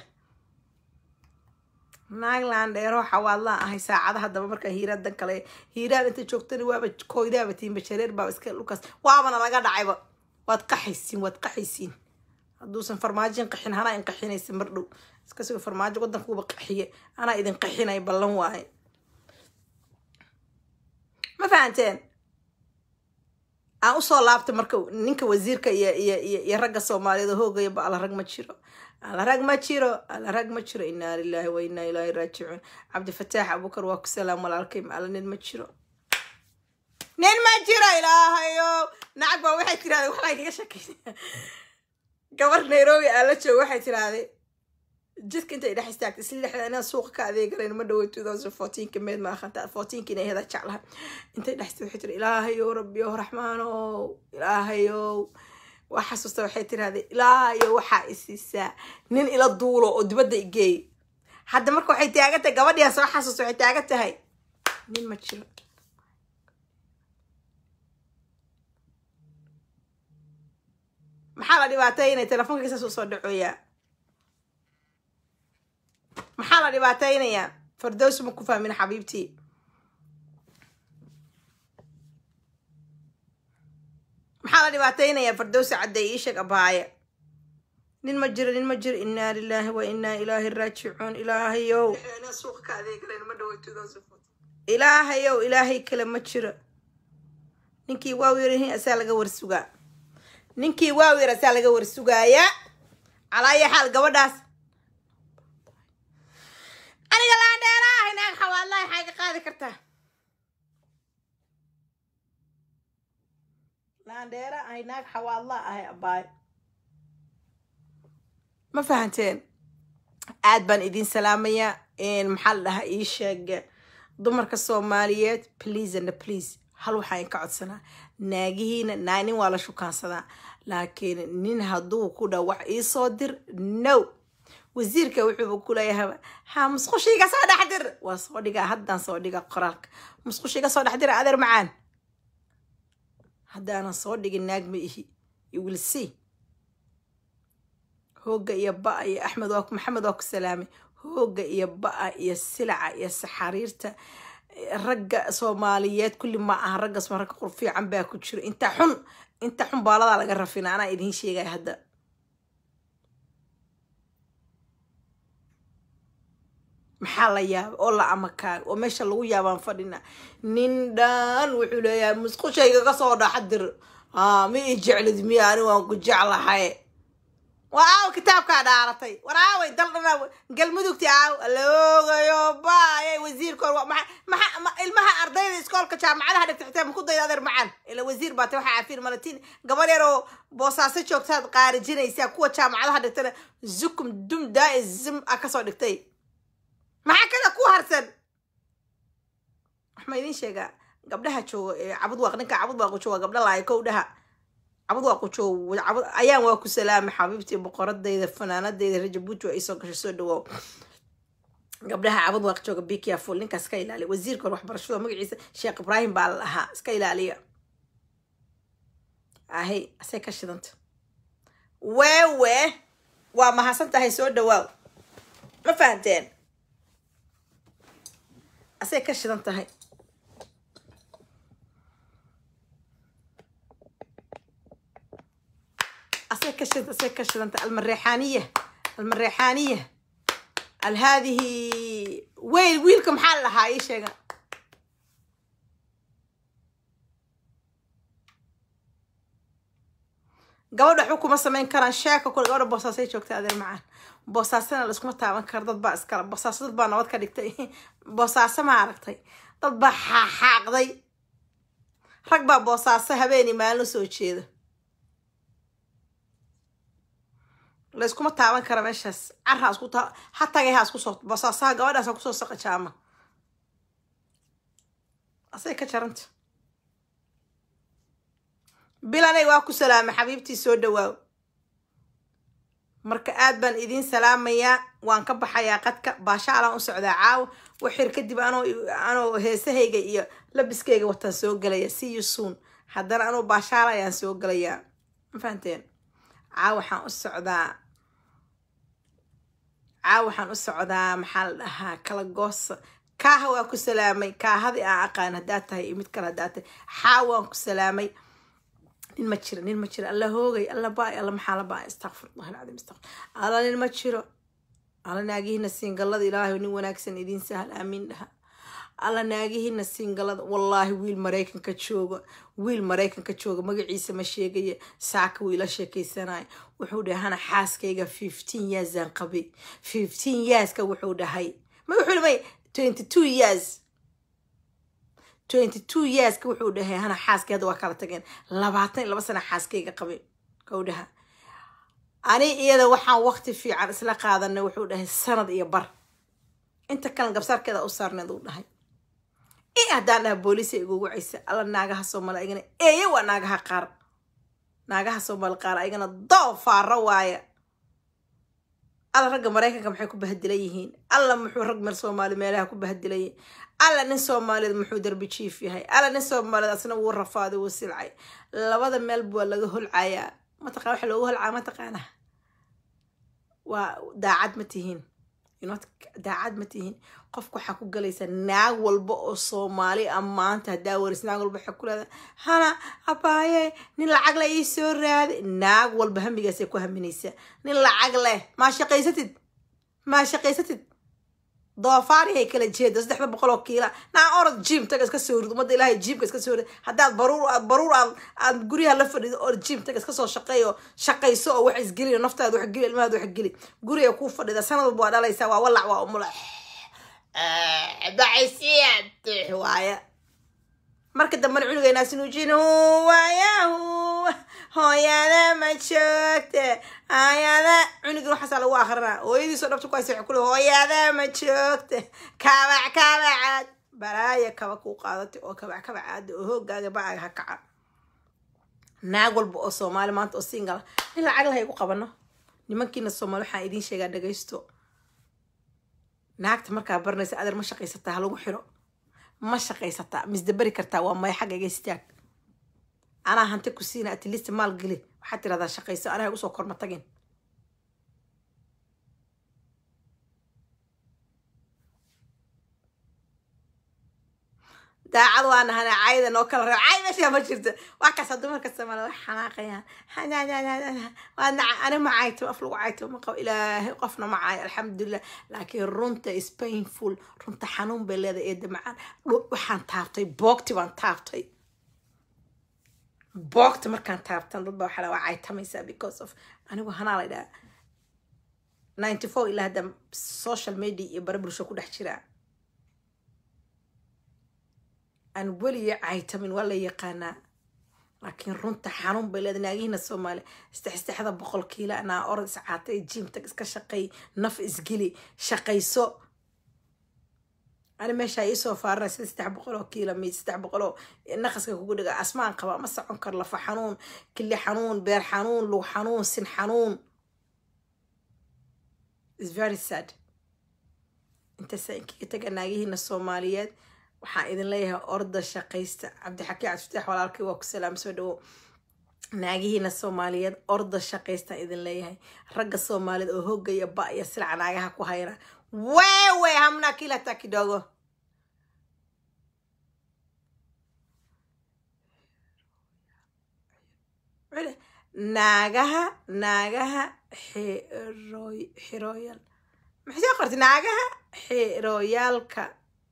naag laandheero xawaadla ahay saacadaha daba markaa hiiraan dan kale hiiraan inta joogtana waaba kooydaaba tiinba jareer baaba iska lukaas waabana laga dhacayba waad qaxaysiin waad qaxaysiin hadduusan farmaajin qaxin hanaa in qaxinaysa mar dhow iska suga farmaajo wadankuuba qaxiye anaa idin qaxinay ballan waaye ma fahanteen aan usoo laabta marka ninka wasiirka iyo iyo iyo iyo ragga soomaaliyeed oo hoogaya ba alla rag ma jiro alla rag ma jiro alla rag ma jiro inaa lilahi wa inaa ilaahi raajicuun cabdifataax abukar waa ku salaam walaalkay alla nin ma jiro nin ma jiro ilaahayo nacag baa waxay tirahdeen waxbaa kaga shakeysa gabar nairobi aan la joogo waxay tirahdeen jidka intay dhex istaagtay isla dhexda inaan suuqa ka adeeganayn ma dhawo two thousand fourteenka meed ma akhanta fourteenka inay heda jeclaha intay dhex istaagtay waxay tiri ilaahayow rabbiyow raxmaanow ilaahayow waa xasuusta waxay tirahdeen ilaahayow waxaa isiisaa nin ila duulo oo dibadda igeey hadda marka waxay taagan tahay gabadhiyaa soo xasuusta waxay taagan tahay nin ma jiro maxaa la dhibaataynaya telefoonka saas usoo dhacooyaa maxaa la dhibaataynayaa fardows ma ku fahmin xabiibtii maxaa la dhibaataynayaa fardowsi cadday ii sheeg abaaye nin ma jiro nin ma jiro inaa lilaahi wa inaa ilaahi raajicuun ilaahayow ilaahayow ilaahay kale ma jiro ninkii waaw yarahin asaa laga warsugaa ninkii waaw yar asaa laga warsugaayaa calaayo xaal gabadhaas aniga laandheera ahay naag xawaadlahay maxay ka qaadi kartaa laandheera ahay naag xawaadla ahay abaay ma fahanteen aad baan idin salaamayaa maxaa la dhahaa ii sheeg dumarka soomaaliyeed please and please hal waxaa in ka codsanaa naagihiina naa nin waa la shukaansadaa laakiin nin hadduu ku dha wax iisoo dir no wasiirka wuxuuba kuleeyahay ha musqushiiga soo dhex dir waa soo dhigaa haddaan soo dhiga qoraalka musqushiiga soo dhex dira adeer macaan haddaanan soo dhigin naag ma ihi you will see hooga iyo ba-a iyo axmed waa maxamed waa ku salaamay hooga iyo ba-a iyo silaca iyo saxariirta ragga soomaaliyeed kulli ma aha raggas ma ragga qur fiican baa ku jiro inta xun inta xun baaladaa laga rafina anaa idiin sheegaya hadda maxaa la yaaba oo la amakaaga oo meesha lagu yaabaan fadhina nin dhan wuxuu leeyahay musqushayga ka soo dhaxdir ma ii jeclid miya ani waan ku jeclahay waa aaw kitaabkaa dhaaratay war aaway dal dhana galmudugti aaw aloogayo baayay wasiirkoor maa ilmaha ardayda iskoolka jaamacadaha dhigta xitaa maku dayda adeer macaan ila wasiir baata waxaa cafiir malatiin gabadh yar oo boosaaso joogtaad qaarijinaysaa kuwa jaamacadaha dhigtana zukum dum daa zum a kasoo dhigtay maxaa kada ku harsan wax ma idiin sheegaa gabdhaha jooga cabud waaq ninka cabud waaq jooga gabdha laaya kow dhaha cabud waaq jooga cabud ayaan waa ku salaamay xabiibtii boqoradayda fanaanadayda rajabuuti waa iisoo gashay soo dhawoow gabdhaha cabud waaq jooga bikia full ninkaas iska ilaaliya wasiirka hor waxbarashada magaciisa sheekh ibraahim baa la lahaa iska ilaaliya ahay asay ka shidanta weewe waa mahadsan tahay soo dhawaaw ma fahanteen asay ka shidan tahay asay ka shid asay ka shidan tahay almareexaaniya almareexaaniya al haadihi weyl wiilka maxaa la lahaa ii sheega gabadha waxba kuma samayn karaan sheeka kule gabadha boosaasay joogtay adeer macaan boosaasana laiskuma taaban karo dad baa iskala boosaaso dad baa nabad ka dhigtay boosaaso ma aragtay dad baa xaaxaaqday rag baa boosaaso habeeni maalin soo jeeda layskuma taaban kara meeshaas car ha isku taa ha tagay ha isku soo basaasaha gabadhaas ha kusoo saqajaama asay ka jaranta bilanay waa ku salaamay xabiibtii soo dhawaaw marka aad baan idiin salaamayaa waan ka baxayaa qadka baashaalaan u socdaa caawa waxir kadib anoo anoo heesahayga iyo labiskayga wataan soo gelaya see you soon haddana anoo baashaala ayaan soo gelayaa ma fahanteen caawa waxaan u socdaa caawa waxaan u socdaa maxaa la dhahaa kala goosa kaaha waa ku salaamay kaahadii aan aqaan haddaad tahay iyo mid kale haddaad tahay xaa waan ku salaamay nin ma jiro nin ma jiro alla hoogay alla baay alla maxaa la baay astaqfirullah alcadiim astaqfir alla nin ma jiro alla naagihiina siingallada ilaahay nin wanaagsan idiin sahal aamiin dhaha alla naagihiina siingallada wallaahi wiil maraykanka jooga wiil maraykanka jooga magaciisa ma sheegaya saaka wuu ila sheekaysanaya wuxuu dhahay hana xaaskayga fifteen yearsaan qabay fifteen yearska wuxuu dhahay ma wuxuu dhahay twenty two years twenty two yearska wuxuu dhahay hana xaaskay hadda waa kala tageen labaatan iyo laba sana xaaskayga qabay kau dhaha ani iyada waxaan waqti fiican isla qaadanay wuxuu dhahay sanad iyo bar inta kalan gabsaarkeeda u saarneed uu dhahay i haddaan dhaha booliisa igugu caysa alla naagaha soomaali ayagana eeye waa naagaha qaar naagaha soomaali qaar ayagana doofaara waaya alla ragga maraykanka maxay ku bahadilan yihiin alla muxuu rag meel soomaali meelaha ku bahadilan yihiin alla nin soomaaliyeed muxuu darbi jiif yahay alla nin soomaaliyeed asna wuu rafaaday wuu silcay labada meel waa laga holcayaa mataqana waxa loogu holcaa mataqaana waa daacad ma tihiin not daacad ma tihiin qofka waxaa ku galaysa naag walba oo soomaali ah maanta haddaa waris naag walba waxaa ku leedahay hana abaaye nin lacag leh ii soo raaday naag walba hamigaasay ku haminaysaa nin lacag leh maa shaqaysatid maa shaqaysatid doofaarihay kala jeeda saddexda boqol oo kiila naa orod jim taga iska soo rid ummadda ilaahay jimka iska soo rid haddaad baruur aad baruur aad aad guryaha la fadhido orod jim taga iska soo shaqeeyo shaqayso oo wax isgeli naftaada wax geli ilmahaada wax geli guriga kuu fadhida sanad walba waa dhalaysaa waa walac waa umula bacaysiyaad waaya marka dambena cunugayna sinuujin waayahu hooyada ma joogte ayada cunugin waxaasaa lagu akrinaa hooyadiisoo dhabta ku haysa kule hooyada ma joogte kabac kabacaad balaaya kaba kuu qaadatay oo kabac kabacaada oo hoogaaga bacaaga ha kaca naag walba oo soomaali maanta oo singala in lacag laha igu qabano nimankiina soomaali waxaan idiin sheegaa dhagaysto naagta markaa baranaysa adeer ma shaqaysataa ha lagu xiro ma shaqaysataa misdaberi kartaa waa maya xagga iga istaag anaa hanti ku siina atlist maal geli waxaad tirahdaa shaqayso anaha igu soo korma tagin daacad waa nahana cayda noo kala reeb cay meesha ma jirto waa kaasa dumarka soomaaliya wax xanaaqayaan waa naca ani ma cayto af lagu cayto ma qabo ilaahay qofna ma caayo alxamdulilah laakiin runta is painful runta xanuun bay leedahay eeda macaan waxaan taabtay boogti baan taabtay boogta markaan taabtan dad baa waxaa waa caytamaysaa because of anigu hanaa la dhaha ninety four ilaa hadda social media iyo bare bulsho ku dhex jiraa aan weliga caytamin waa la yaqaanaa laakiin runta xanuun bay leedahay naagihiina soomaaliya saddexsaddexda boqol kiila anaa orod iscaatay jiimtag iska shaqeey naf isgeli shaqayso ani meeshaa iisoo faaranay sida saddex boqol oo kiila mi saddex boqol oo naqaska kugu dhiga asmaan qaba ma socon karo lafa xanuun kili xanuun beer xanuun lug xanuun sin xanuun is very sad intaasa inkaga taga naagihiina soomaaliyeed waxaan idin leeyahay orda shaqaysta cabdixakiin cabdifatax walaalkay waa ku salaam soo dhawo naagihiina soomaaliyeed orda shaqaystaan idin leeyahay ragga soomaaliyeed oo hoogaya ba iyo silca naagaha ku hayra wewe hamna kila hata kidogo naagaha naagaha xirooy xirooyal maxay soo qortay naagaha xirooyaalka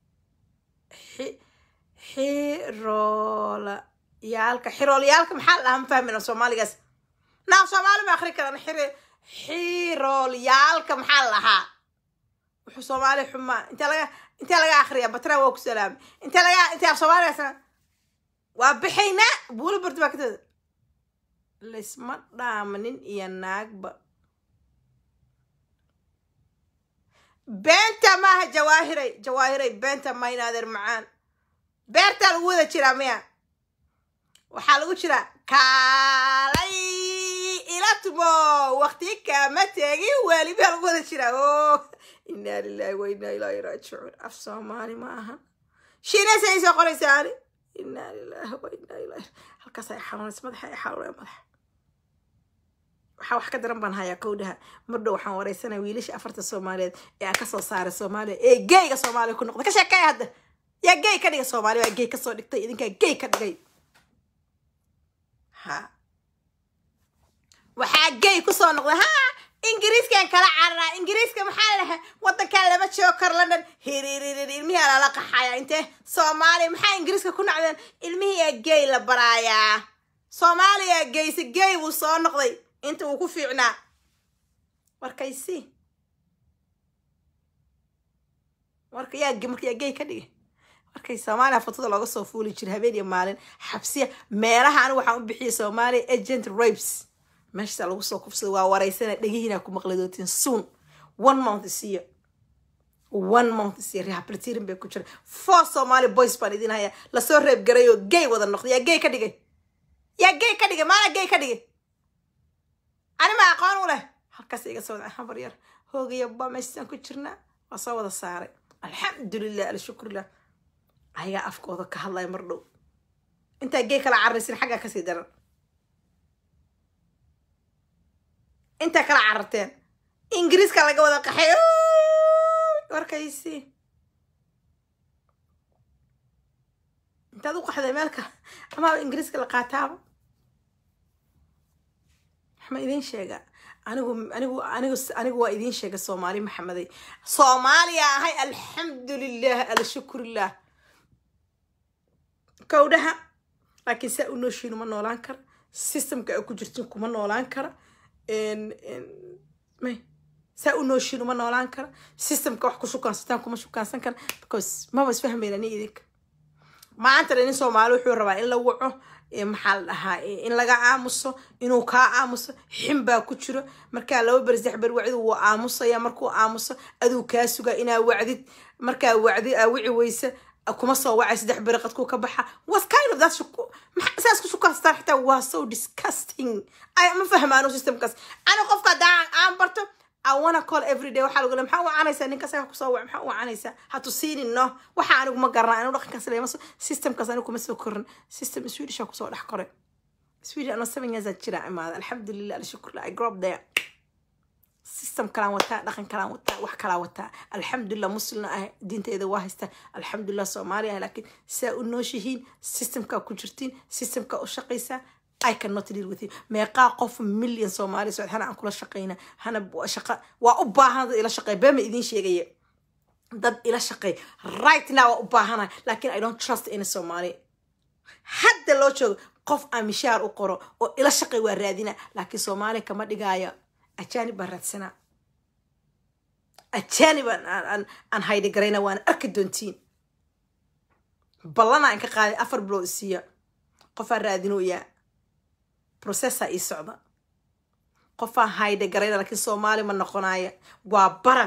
xiroolayaalka xiroolayaalka maxaa la dhahaa ma fahmin soomaaligaas naa soomaali ma akri karan xiri xiroolyaalka maxaa la dhahaa wuxuu soomaali xumaa intee laga intee laga akriya batra waa ku salaamay intee laga intee af soomaaligaasna waa bixaynaa buula barti baa katada laysma dhaama nin iyo naagba beenta maaha jawaahiray jawaahiray beenta ma inaadeer macaan beertaa lagu wada jiraa miya waxaa lagu jiraa kaalay ila tumo wakti kama tegin weli baa lagu wada jiraa o inaa lilahi wa inaa ilaahi raajicuun af soomaali ma ahan shiinaysa ay soo qoraysaa ani inaa lilahi wa inaa ilaahi halkaas ay xanuunaysa madaxa ay xanuunaya madaxa waxaa wax ka daran baan hayaa kowdhaha mardhow waxaan wareysanaya wiilasha afarta soomaaliyeed ee aan kasoo saaray soomaaliya ee geyga soomaaliya ku noqday ka sheekeeya hadda yaa gey ka dhigay soomaaliya waa gey kasoo dhigtay idinkaa gey ka dhigay ha waxaa gey kusoo noqday ha ingiriiskan kala cararaa ingiriiska maxaa la dhahaa wadankan lama joogo kar london hiriiririr ilmihii lala qaxaya intee soomaaliya maxaa ingiriiska ku nacdeen ilmihii aa gey la baraayaa soomaaliya geyse gey buu soo noqday inta uu ku fiicnaa warkaysi warka yaa marka yaa gey ka dhigay markay soomaaliya fotada looga soo fuuli jira habeen iyo maalin xabsiya meelaha anigu waxaan u bixiyay soomaaliya agent rapes meeshasaa lagu soo kufsada waa wareysana dhegihiina ku maqli doontiin soon one month isiyo one month isiyo rehabilitating bay ku jira four somali boys baan idin hayaa lasoo reeb garay oo gay wada noqday yaa gay ka dhigay yaa gay ka dhigay maala gay ka dhigay ani ma aqoon u leh halkaas iga soo wada habar yar hoogaya ba meeshaan ku jirnaa waa soo wada saaray alxamdulilah alshukrulah ayagaa afkooda ka hadlaya mar dhow intaa gey kala cararaysin xaggaa kasii daran intaa kala cararteen ingiriiska laga wada qaxay warkaysi intaad u qaxday meelka amaaba ingiriiska la qaataaba waxma idiin sheegaa anigu anigu anigu anigu waa idiin sheega soomaali maxameday soomaaliya ahay alxamdulilah alshukurilah kowdhaha laakiin saa u nooshiin uma noolaan kara systemka ay ku jirtiin kuma noolaan kara may saa u nooshiin uma noolaan kara systemka wax ku shukaansataan kuma shukaansan kara because maba isfahmayna ni idinka maanta nin soomaali wuxuu rabaa in la waco maxaa la dhahaa in laga aamuso inuu kaa aamuso xin baa ku jiro markaa laba beri saddex beri wacdi wuu aamusaya markuu aamuso aduu kaa sugaa inaa wacdid markaa wacdi aa wici weysa kuma soo wacay saddex beri qadkuu ka baxa was kind of that saas ku shukaastaan xitaa waa so disgusting ay ma fahmaano systemkaas ani qofka haddaan aan barto I wanna call every day waxaa lagu leeyahay maxaa u wacanaysaa ninkaas ayaa kusoo wac maxaa u wacanaysaa ha tusiinin no waxa anigu ma garanaa anigu dhaqankaas leema systemkaas anigu kuma soo korin system swedisha kusoo dhex koray sweden ano seven years jira imaada alxamdulilah alshukurlah i grew up there system kalaan wataa dhaqan kalaan wataa wax kalaa wataa alxamdulilah muslina ah diinteeda waa haystaa alxamdulilah soomaaliya ah laakiin saa u nooshihiin systemkaa ku jirtiin systemkaa u shaqaysaa I cannot deal with you meeqaa qof million soomaali socod hana aan kula shaqayna hana shaqa waa u baahan dad ila shaqeey beema idiin sheegaya dad ila shaqeey right now waa u baahana laakiin I don't trust any Somali hadda loo joogo qof aan mishaar u qoro oo ila shaqeey waa raadina laakiin Soomaali kama dhigaayo ajaanib baan raadsanaa ajaanib aan aan haydi garayna waana arki doontiin ballana aan ka qaaday afar bilood isiiya qofaan raadinooyaa processa ii socda qofaan hayde garayna laakiin soomaali ma noqonaya waa baran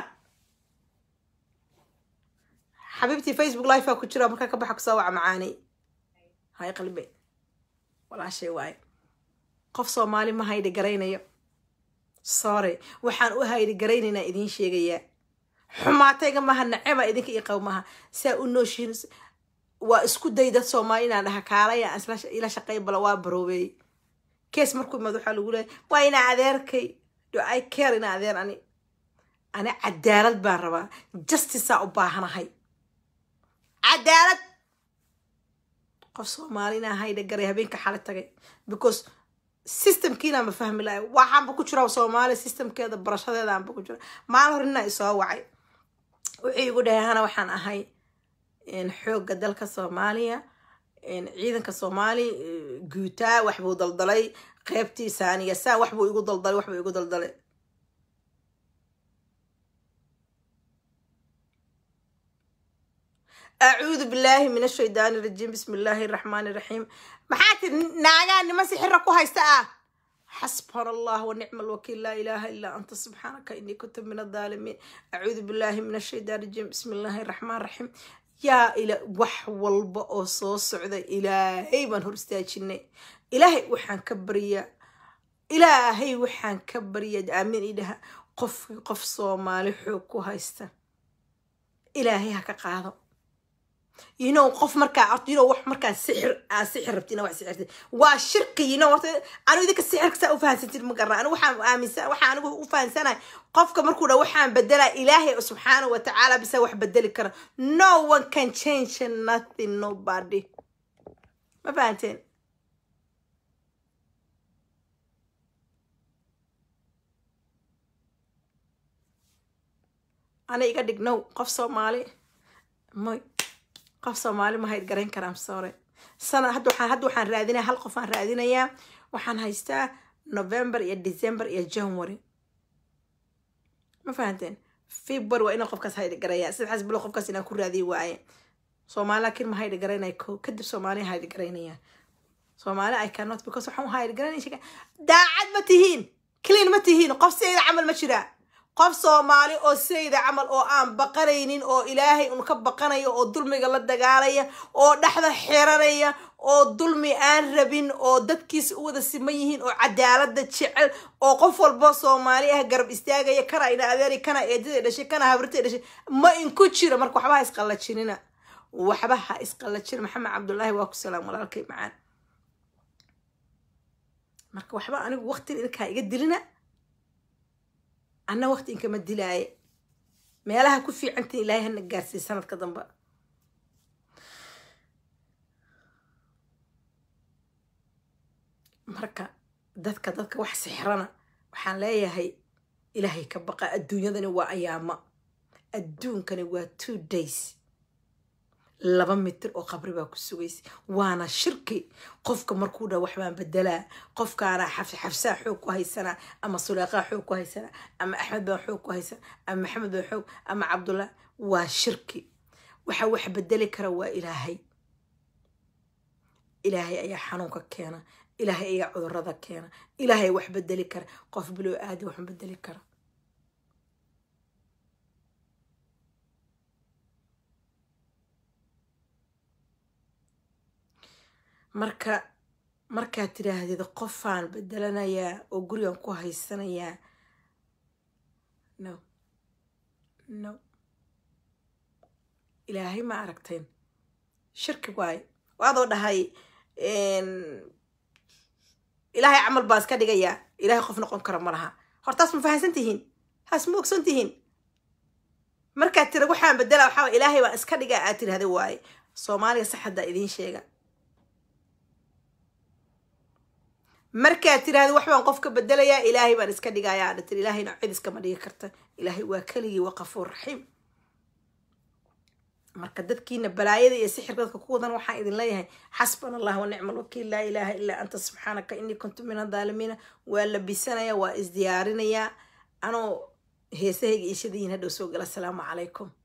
xabiibtii facebook live ku jira markaa ka baxa kusoo waca macaanay hay qalbe walaashay waaye qof soomaali ma hayde garaynayo sorry waxaan u hayde garaynaynaa idiin sheegayaa xumaatayga maha naceba idinka io qaw maha saa u nooshiin waa isku day dad soomaali inaan dhaha kaalaya ila shaqey bala waa baroobeey kees markuu imaad waxaa lagu leeyahy waa inaa adeerkay do i care inaa adeer ani ani cadaalad baan rabaa justicea u baahanahay cadaalad qof soomaali inaa hayda garay habeenka xali tagay because systemkiina ma fahmi lahay waxaanba ku jira soomaali systemkeeda barashadeedaanba ku jira maalin hor inaa isoo wacay wuxuu igu dhahay hana waxaan ahay xoogga dalka soomaaliya ciidanka soomaali guutaa waxbuu daldalay qeybtii saaniya saa waxbuu igu daldalay waxbuu igu daldalay acuudu billaahi min ashaydaani rajiim bismi illaahi raxmaani raxiim maxaa tiri naagaa niman sixira ku haysta ah حسبنا الله ونعم الوكيل لا إله إلا أنت سبحانك إني كنت من الظالمين أعوذ بالله من الشيطان الرجيم بسم الله الرحمن الرحيم يا إلى وح والبا أو صو سعودة إلهي من هرستاجني إلهي وحان كبريا إلهي وحان كبريا آمين إلها قف قف صومالي حوكو هايستا إلهي هكا قاضو you know qof markaa horta you know wax markaa sixir aa sixir rabti ina wax sixirtid waa shirki you know horta anu idinka sixirka saa ufahansantid ma garna anigu waxaan aaminsan waxaan anigu u fahansanahay qofka markuu dha waxaan bedelaa ilaahay subxaana wa tacaala bisa wax bedeli kara no one can change nothing nobody ma fahanteen ana iga dhignow qof soomaali may qof soomaali ma hayd garayn karaa sore sana hadda waxaan hadda waxaan raadinaya hal qof aan raadinayaa waxaan haystaa november iyo december iyo january ma fahanteen february waa inaan qofkaas haydhi garaya sadexaas bilo qofkaas inaan ku raadiyi waaye soomaali laakiin ma haydhi garaynaya ko kadib soomaaliya haydhi garaynaya soomaali i cannot because waxaan u haydhi garanaya daacad ma tihiin clean ma tihiin qof sideeda camal ma jiraa qof soomaali oo sayda camal oo aan baqanaynin oo ilaahay un ka baqanaya oo dulmiga la dagaalaya oo dhexda xiranaya oo dulmi aan rabin oo dadkiisa u wada siman yihiin oo cadaalada jecel oo qof walbo soomaali ah garab istaagaya kana ina adeeri kana eedada dhashay kana habrita dhashay ma inku jiro marka waxba ha isqallajinina waxba ha isqallajina maxamed cabdullaahi waa ku salaam walaalkay macaan marka waxba anigu waqtin idinkaa iga dilina anna waqti inkama dilaaye meelaha ku fiicantiin ilaahay hana gaarsiiy sanadka dambe marka dadka dadka wax sixrana waxaan leeyahay ilaahay ka baqa adduunyadani waa ayaamo adduunkani waa two days laba mitir oo qabri baa ku sugaysa waana shirki qofka markuu dha waxbaan bedelaa qofkaana xafsaa xoog ku haysanaa ama suleeqaa xoog ku haysanaa ama axmed baan xoog ku haysanaa ama maxamed baan xoog ama cabdullah waa shirki waxa wax bedeli kara waa ilaahay ilaahay ayaa xanuunka keena ilaahay ayaa cudurada keena ilaahay wax bedeli kara qof biloo aadi wax bedeli kara marka markaad tidhaahdid qofaan bedelanayaa oo gurigan ku haysanayaa no no ilaahay ma aragteen shirki waayo waadoo dhahay ilaahay camal baan iska dhigayaa ilaahay qof noqon kara ma laha hortaas ma fahansan tihiin taas ma ogson tihiin markaad tira waxaan bedelaa waxaa ilaahay baan iska dhigaa aad tirahda waaye soomaaliga sax haddaa idiin sheega markaad tiraahda wax baan qof ka bedelayaa ilaahay baan iska dhigayaa adha tir ilaahayna cid iskama dhigi karta ilaahay waa keligii waa qafuur raxiim marka dadkiina balaayada iyo sixirka dadka ku wadan waxaan idin leeyahay xasbana allah wa nicma alwakiil laa ilaaha ilaa anta subxaanaka inii kuntu min adaalimiina waa labisanaya waa isdiyaarinayaa anoo heesahayga iishadayiin hadhow soo gala asalaamu calaykum